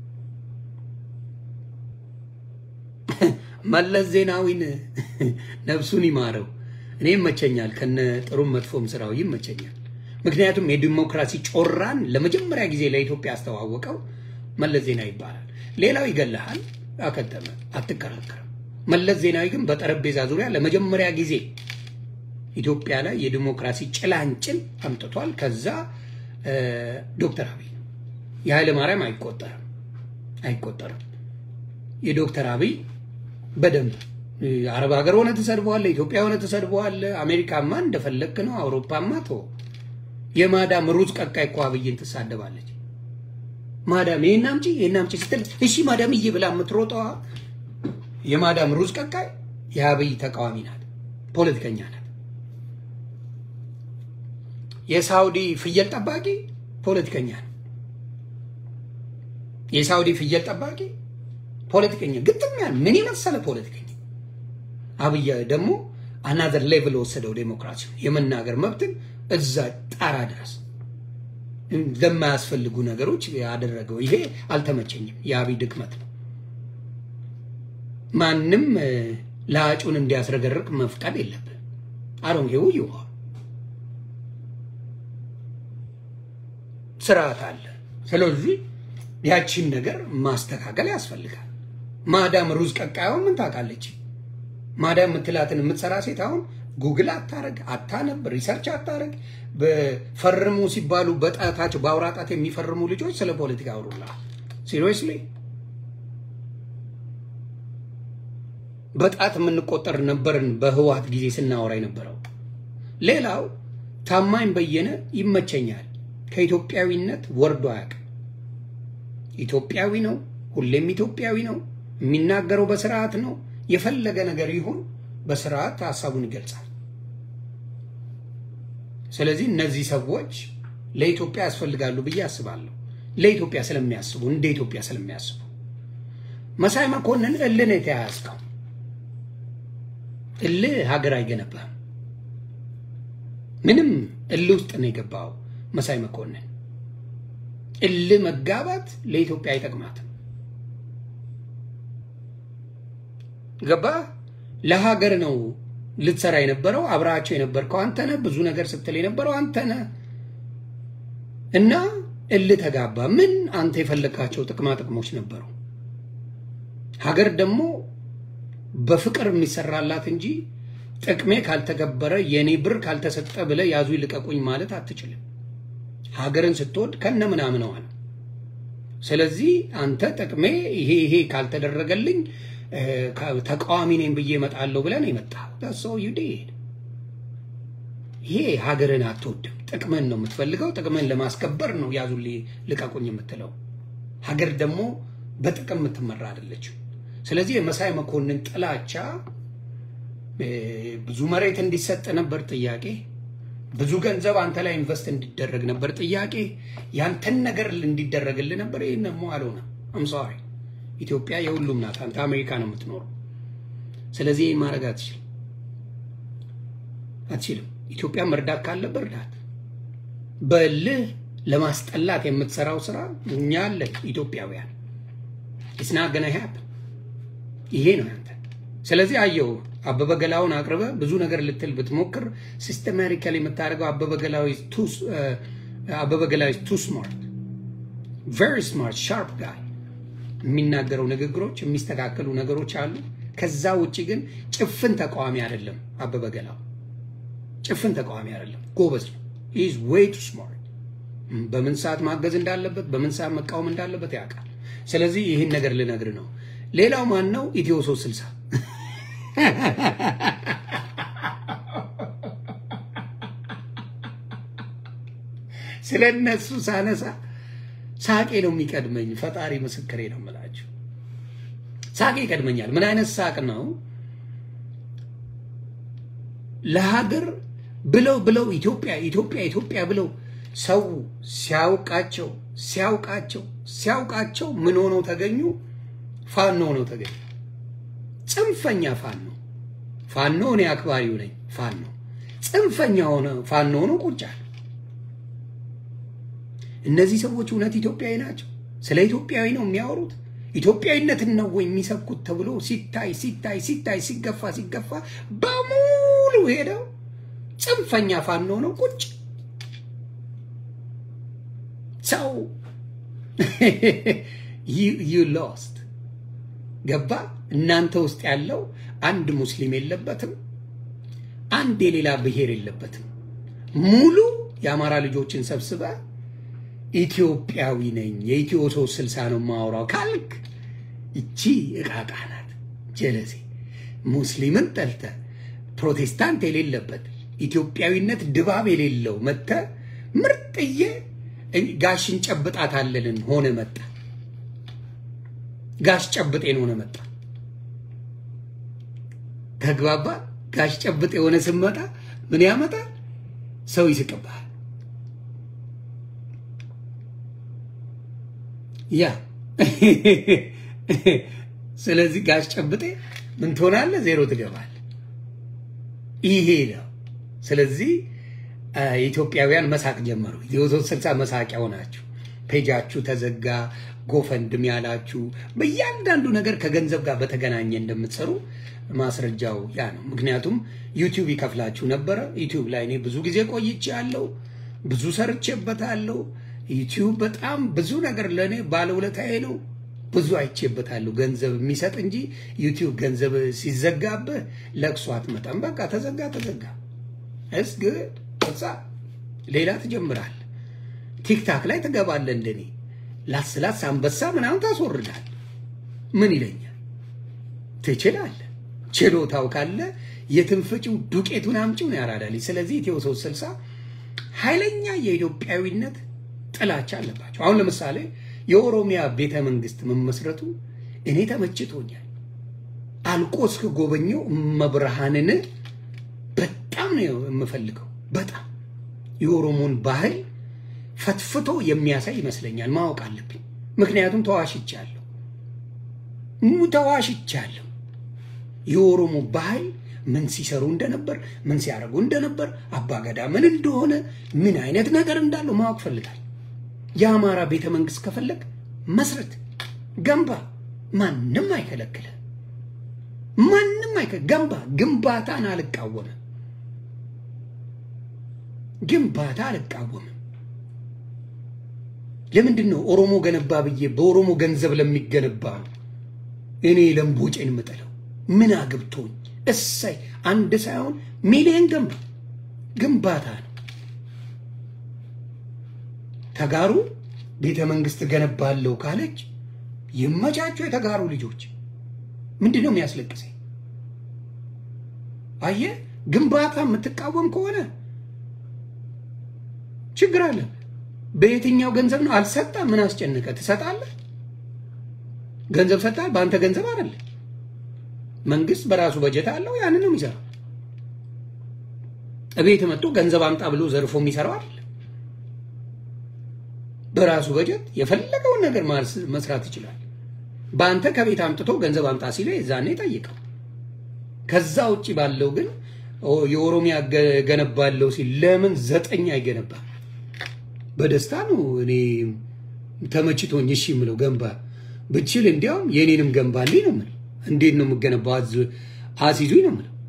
መለስ ዜናዊን ነፍሱን ይማረው። እኔ ይመቸኛል፣ ከነ ጥሩም መጥፎም ስራው ይመቸኛል። ምክንያቱም የዲሞክራሲ ጮራን ለመጀመሪያ ጊዜ ለኢትዮጵያ ያስተዋወቀው መለስ ዜናዊ ይባላል። ሌላው ይገልሃል፣ አከተመ፣ አትከራከርም። መለስ ዜናዊ ግን በጠረጴዛ ዙሪያ ለመጀመሪያ ጊዜ ኢትዮጵያ ላይ የዲሞክራሲ ጭላንጭል አምጥቷል። ከዛ ዶክተር አብይ የኃይለ ማርያም አይቆጠርም አይቆጠርም። የዶክተር አብይ በደንብ አረብ ሀገር ሆነ ተሰድበዋል፣ ኢትዮጵያ ሆነ ተሰድበዋል። አሜሪካማ እንደፈለክ ነው፣ አውሮፓማ ቶ የማዳም ሩዝ ቀቃይ እኮ አብይን ትሳደባለች። ማዳም ይሄን አምጪ ይሄን አምጪ ስትል እሺ ማዳም እየ ብላ የምትሮጠዋ የማዳም ሩዝ ቀቃይ የአብይ ተቃዋሚ ናት፣ ፖለቲከኛ ናት። የሳውዲ ፍየል ጠባቂ ፖለቲከኛ ነው። የሳውዲ ፍየል ጠባቂ ፖለቲከኛ ግጥም ያለ ምን የመሰለ ፖለቲከኛ። አብይ ደግሞ አናዘር ሌቭል ወሰደው ዴሞክራሲ የመናገር መብትን እዛ ጣራ ድረስ ለማያስፈልጉ ነገሮች ያደረገው ይሄ አልተመቸኝም። የአብይ ድክመት ነው። ማንም ለአጩን እንዲያስረገርቅ መፍቀድ የለብን። አሮን ይው ይዋ ስርዓት አለ። ስለዚህ ያቺን ነገር ማስተካከል ያስፈልጋል። ማዳም ሩዝ ቀቃዩን ምን ታውቃለች? ማዳም የምትላትን የምትሰራ ሴት አሁን ጉግል አታረግ፣ አታነብ፣ ሪሰርች አታረግ። በፈርሙ ሲባሉ በጣታቸው በአውራ ጣት የሚፈርሙ ልጆች ስለ ፖለቲካ አውሩልሃል። ሲሪየስሊ በጣት የምንቆጠር ነበርን በህወሓት ጊዜ ስናወራ የነበረው። ሌላው ታማኝ በየነ ይመቸኛል። ከኢትዮጵያዊነት ወርዶ አያውቅም። ኢትዮጵያዊ ነው፣ ሁሌም ኢትዮጵያዊ ነው። የሚናገረው በስርዓት ነው። የፈለገ ነገር ይሁን በስርዓት ሀሳቡን ይገልጻል። ስለዚህ እነዚህ ሰዎች ለኢትዮጵያ ያስፈልጋሉ ብዬ አስባለሁ። ለኢትዮጵያ ስለሚያስቡ እንደ ኢትዮጵያ ስለሚያስቡ መሳይ መኮንን እልህ ነው የተያያዝከው። እልህ ሀገር አይገነባም። ምንም እልህ ውስጥ ነው የገባው መሳይ መኮንን። እልህ መጋባት ለኢትዮጵያ አይጠቅማትም። ገባ ለሀገር ነው ልትሰራ የነበረው አብረሃቸው የነበርከው አንተ ነህ። ብዙ ነገር ስትል የነበረው አንተ ነህ እና እልህ ተጋባ። ምን አንተ የፈለግካቸው ጥቅማ ጥቅሞች ነበሩ። ሀገር ደግሞ በፍቅር የሚሰራላት እንጂ ጥቅሜ ካልተገበረ የኔ ብር ካልተሰጠ ብለህ ያዙ ይልቀቁኝ ማለት አትችልም። ሀገርን ስትወድ ከነ ምናምነዋ ነው። ስለዚህ አንተ ጥቅሜ ይሄ ይሄ ካልተደረገልኝ ተቃዋሚ ነኝ ብዬ እመጣለሁ ብለን የመጣው ሰው ዩዴድ ይሄ ሀገርን አትወድም። ጥቅምን ነው የምትፈልገው። ጥቅምን ለማስከበር ነው ያዙ ልቀቁኝ የምትለው። ሀገር ደግሞ በጥቅም የምትመራ አይደለችም። ስለዚህ የመሳይ መኮንን ጥላቻ ብዙ መሬት እንዲሰጥ ነበር ጥያቄ። ብዙ ገንዘብ አንተ ላይ ኢንቨስት እንዲደረግ ነበር ጥያቄ። ያንተን ነገር እንዲደረግልህ ነበር። ይህን ደግሞ አልሆነም። አምሳሪ ኢትዮጵያ የሁሉም ናት። አንተ አሜሪካ ነው የምትኖረው። ስለዚህ ይህን ማድረግ አትችልም አትችልም። ኢትዮጵያ መርዳት ካለበት እርዳት። በልህ ለማስጠላት የምትሰራው ስራ እኛ አለን ኢትዮጵያውያን። ኢስና ገና ሀፕን ይሄ ነው ያንተ። ስለዚህ አየው አበበ ገላውን አቅርበ ብዙ ነገር ልትል ብትሞክር ሲስተማቲካሊ የምታደርገው አበበ ገላዊ ቱ ስማርት ቨሪ ስማርት ሻርፕ ጋይ የሚናገረው ንግግሮች የሚስተካከሉ ነገሮች አሉ። ከዛ ውጭ ግን ጭፍን ተቃዋሚ አይደለም። አበበ ገላው ጭፍን ተቃዋሚ አይደለም፣ ጎበዝ ነው። ኢዝ ዌይ ቱ ስማርት። በምን ሰዓት ማገዝ እንዳለበት፣ በምን ሰዓት መቃወም እንዳለበት ያውቃል። ስለዚህ ይህን ነገር ልነግር ነው። ሌላው ማን ነው? ኢትዮ ሶስት ስልሳ ስለ እነሱ ሳነሳ ሳቄ ነው የሚቀድመኝ። ፈጣሪ ምስክሬ ነው የምላችሁ፣ ሳቄ ይቀድመኛል። ምን አይነት ሳቅ ነው? ለሀገር ብለው ብለው ኢትዮጵያ ኢትዮጵያ ኢትዮጵያ ብለው ሰው ሲያውቃቸው ሲያውቃቸው ሲያውቃቸው ምን ሆነው ተገኙ? ፋኖ ሆነው ተገኙ። ጽንፈኛ ፋኖ ፋኖ እኔ አክባሪው ነኝ። ፋኖ ጽንፈኛ ሆነ ፋኖ ሆኖ ቁጭ አለ። እነዚህ ሰዎች እውነት ኢትዮጵያዊ ናቸው? ስለ ኢትዮጵያዊ ነው የሚያወሩት? ኢትዮጵያዊነትን ነው ወይ የሚሰብኩት? ተብሎ ሲታይ ሲታይ ሲታይ ሲገፋ ሲገፋ በሙሉ ሄደው ጽንፈኛ ፋኖ ነው ቁጭ ሰው ዩ ሎስት ገባ። እናንተ ውስጥ ያለው አንድ ሙስሊም የለበትም፣ አንድ የሌላ ብሔር የለበትም። ሙሉ የአማራ ልጆችን ሰብስበ ኢትዮጵያዊ ነኝ የኢትዮ ሶስት ስልሳ ነው ማውራው ካልክ እቺ እቃቃ ናት። ጀለሴ ሙስሊምን ጠልተ ፕሮቴስታንት የሌለበት ኢትዮጵያዊነት ድባብ የሌለው መተ ምርጥዬ ጋሽን ጨብጣታለልን ሆነ መጣ። ጋሽ ጨብጤን ሆነ መጣ። ተግባባ። ጋሽ ጨብጤ የሆነ ስመጣ ምን ያመጣል? ሰው ይስቅብሃል። ያ ስለዚህ ጋሽ ጨብጤ ምን ትሆናለህ? ዜሮ ትገባለህ። ይሄ ነው። ስለዚህ ኢትዮጵያውያን መሳቅ ጀመሩ። ኢትዮ ሶስት ስልሳ መሳቂያ ሆናችሁ ፔጃችሁ ተዘጋ። ጎፈንድም ያላችሁ በእያንዳንዱ ነገር ከገንዘብ ጋር በተገናኘ እንደምትሰሩ ማስረጃው ያ ነው። ምክንያቱም ዩቲዩብ ይከፍላችሁ ነበረ። ዩቲዩብ ላይ እኔ ብዙ ጊዜ ቆይቼ ያለው ብዙ ሰርቼበታለሁ። ዩቲዩብ በጣም ብዙ ነገር ለእኔ ባለውለታዬ ነው። ብዙ አይቼበታለሁ። ገንዘብ የሚሰጥ እንጂ ዩቲዩብ ገንዘብ ሲዘጋብህ ለቅሶ አትመጣም። በቃ ተዘጋ ተዘጋ። እስ ግድ ሌላ ትጀምራል። ቲክታክ ላይ ትገባለህ እንደኔ ላስላስ አንበሳ ምናምን ታስወርዳል። ምን ይለኛል? ትችላለህ። ችሎታው ካለ የትንፍጪው ዱቄቱን አምጪውን ያራዳልኝ። ስለዚህ ኢትዮ ሶስት ስልሳ ኃይለኛ የኢትዮጵያዊነት ጥላቻ አለባቸው። አሁን ለምሳሌ የኦሮሚያ ቤተ መንግስት መመስረቱ እኔ ተመችቶኛል። አልቆ እስከ ጎበኘው መብርሃንን በጣም ነው የምፈልገው። በጣም የኦሮሞን ባህል ፈትፍቶ የሚያሳይ ይመስለኛል። ማወቅ አለብኝ። ምክንያቱም ተዋሽቻለሁ ተዋሽቻለሁ። የኦሮሞ ባህል ምን ሲሰሩ እንደነበር፣ ምን ሲያደርጉ እንደነበር፣ አባገዳ ምን እንደሆነ፣ ምን አይነት ነገር እንዳለው ማወቅ ፈልጋል። የአማራ ቤተ መንግስት ከፈለግ መስረት ገንባ፣ ማንም አይከለክለ ማንም አይከ ገንባ ግንባታን አልቃወምም። ግንባታ አልቃወምም። ለምንድን ነው ኦሮሞ ገነባ ብዬ በኦሮሞ ገንዘብ ለሚገነባ እኔ ለምቦጬን የምጠለው? ምን አግብቶኝ? እሰይ አንድ ሳይሆን ሚሊየን ገንባ ግንባታ ነው። ተጋሩ ቤተ መንግስት ገነባለሁ ካለች ይመቻቸው የተጋሩ ልጆች። ምንድን ነው የሚያስለቅሰኝ? አየህ፣ ግንባታ የምትቃወም ከሆነ ችግር አለ። በየትኛው ገንዘብ ነው? አልሰጣ ምን አስጨነቀ? ትሰጣለህ። ገንዘብ ሰጣል፣ በአንተ ገንዘብ አይደለ። መንግስት በራሱ በጀት አለው፣ ያንን ነው የሚሰራው። እቤት መጥቶ ገንዘብ አምጣ ብሎ ዘርፎ የሚሰራው አይደለ። በራሱ በጀት የፈለገውን ነገር መስራት ይችላል። በአንተ ከቤት አምጥቶ ገንዘብ አምጣ ሲለ የዛኔ ጠይቀው። ከዛ ውጭ ባለው ግን የኦሮሚያ ገነባለው ሲል ለምን ዘጠኝ አይገነባም? በደስታ ነው እኔ ተመችቶኝ እሺ የምለው ገንባ ብችል እንዲያውም የኔንም ገንባልኝ ነው የምለው። እንዴት ነው የምገነባው? አስይዙኝ ነው የምለው።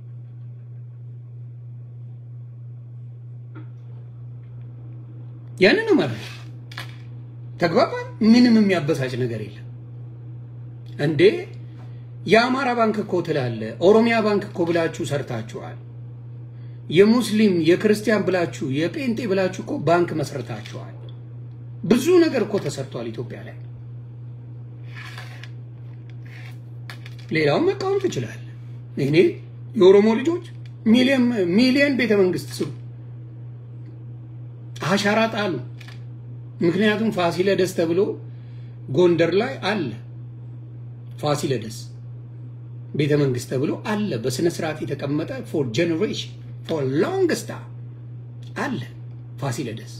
ያንን ነው ማለት ተግባባን። ምንም የሚያበሳጭ ነገር የለም እንዴ። የአማራ ባንክ እኮ ትላለ፣ ኦሮሚያ ባንክ እኮ ብላችሁ ሰርታችኋል። የሙስሊም የክርስቲያን ብላችሁ የጴንጤ ብላችሁ እኮ ባንክ መስረታችኋል። ብዙ ነገር እኮ ተሰርቷል ኢትዮጵያ ላይ። ሌላውን መቃወም ትችላለህ። እኔ የኦሮሞ ልጆች ሚሊየን ሚሊየን ቤተ መንግስት ስሩ፣ አሻራ ጣሉ። ምክንያቱም ፋሲለደስ ተብሎ ጎንደር ላይ አለ። ፋሲለደስ ቤተ መንግስት ተብሎ አለ። በስነ ስርዓት የተቀመጠ ፎር ጀኔሬሽን ፎር ሎንግ ስታር አለ። ፋሲለደስ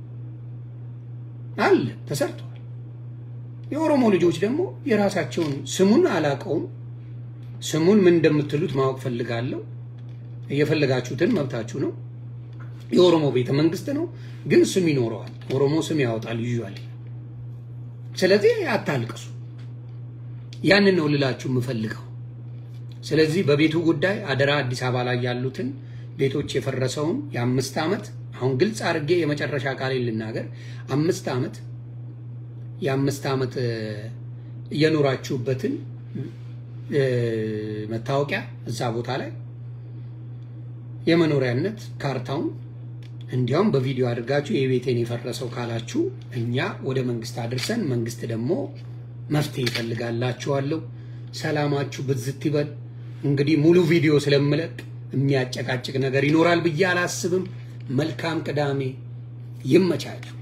አለ፣ ተሰርቷል። የኦሮሞ ልጆች ደግሞ የራሳቸውን ስሙን አላቀውም። ስሙን ምን እንደምትሉት ማወቅ ፈልጋለሁ። እየፈለጋችሁትን መብታችሁ ነው። የኦሮሞ ቤተ መንግስት ነው፣ ግን ስም ይኖረዋል። ኦሮሞ ስም ያወጣል ይዟል። ስለዚህ አታልቅሱ። ያንን ነው ልላችሁ የምፈልገው። ስለዚህ በቤቱ ጉዳይ አደራ አዲስ አበባ ላይ ያሉትን ቤቶች የፈረሰውን የአምስት ዓመት አሁን ግልጽ አድርጌ የመጨረሻ ቃሌን ልናገር። አምስት ዓመት የአምስት ዓመት እየኖራችሁበትን መታወቂያ እዛ ቦታ ላይ የመኖሪያነት ካርታውን እንዲያውም በቪዲዮ አድርጋችሁ የቤቴን የፈረሰው ካላችሁ እኛ ወደ መንግስት አድርሰን መንግስት ደግሞ መፍትሄ ይፈልጋላችኋለሁ። ሰላማችሁ ብዝት ይበል። እንግዲህ ሙሉ ቪዲዮ ስለምለቅ የሚያጨቃጭቅ ነገር ይኖራል ብዬ አላስብም። መልካም ቅዳሜ ይመቻችሁ።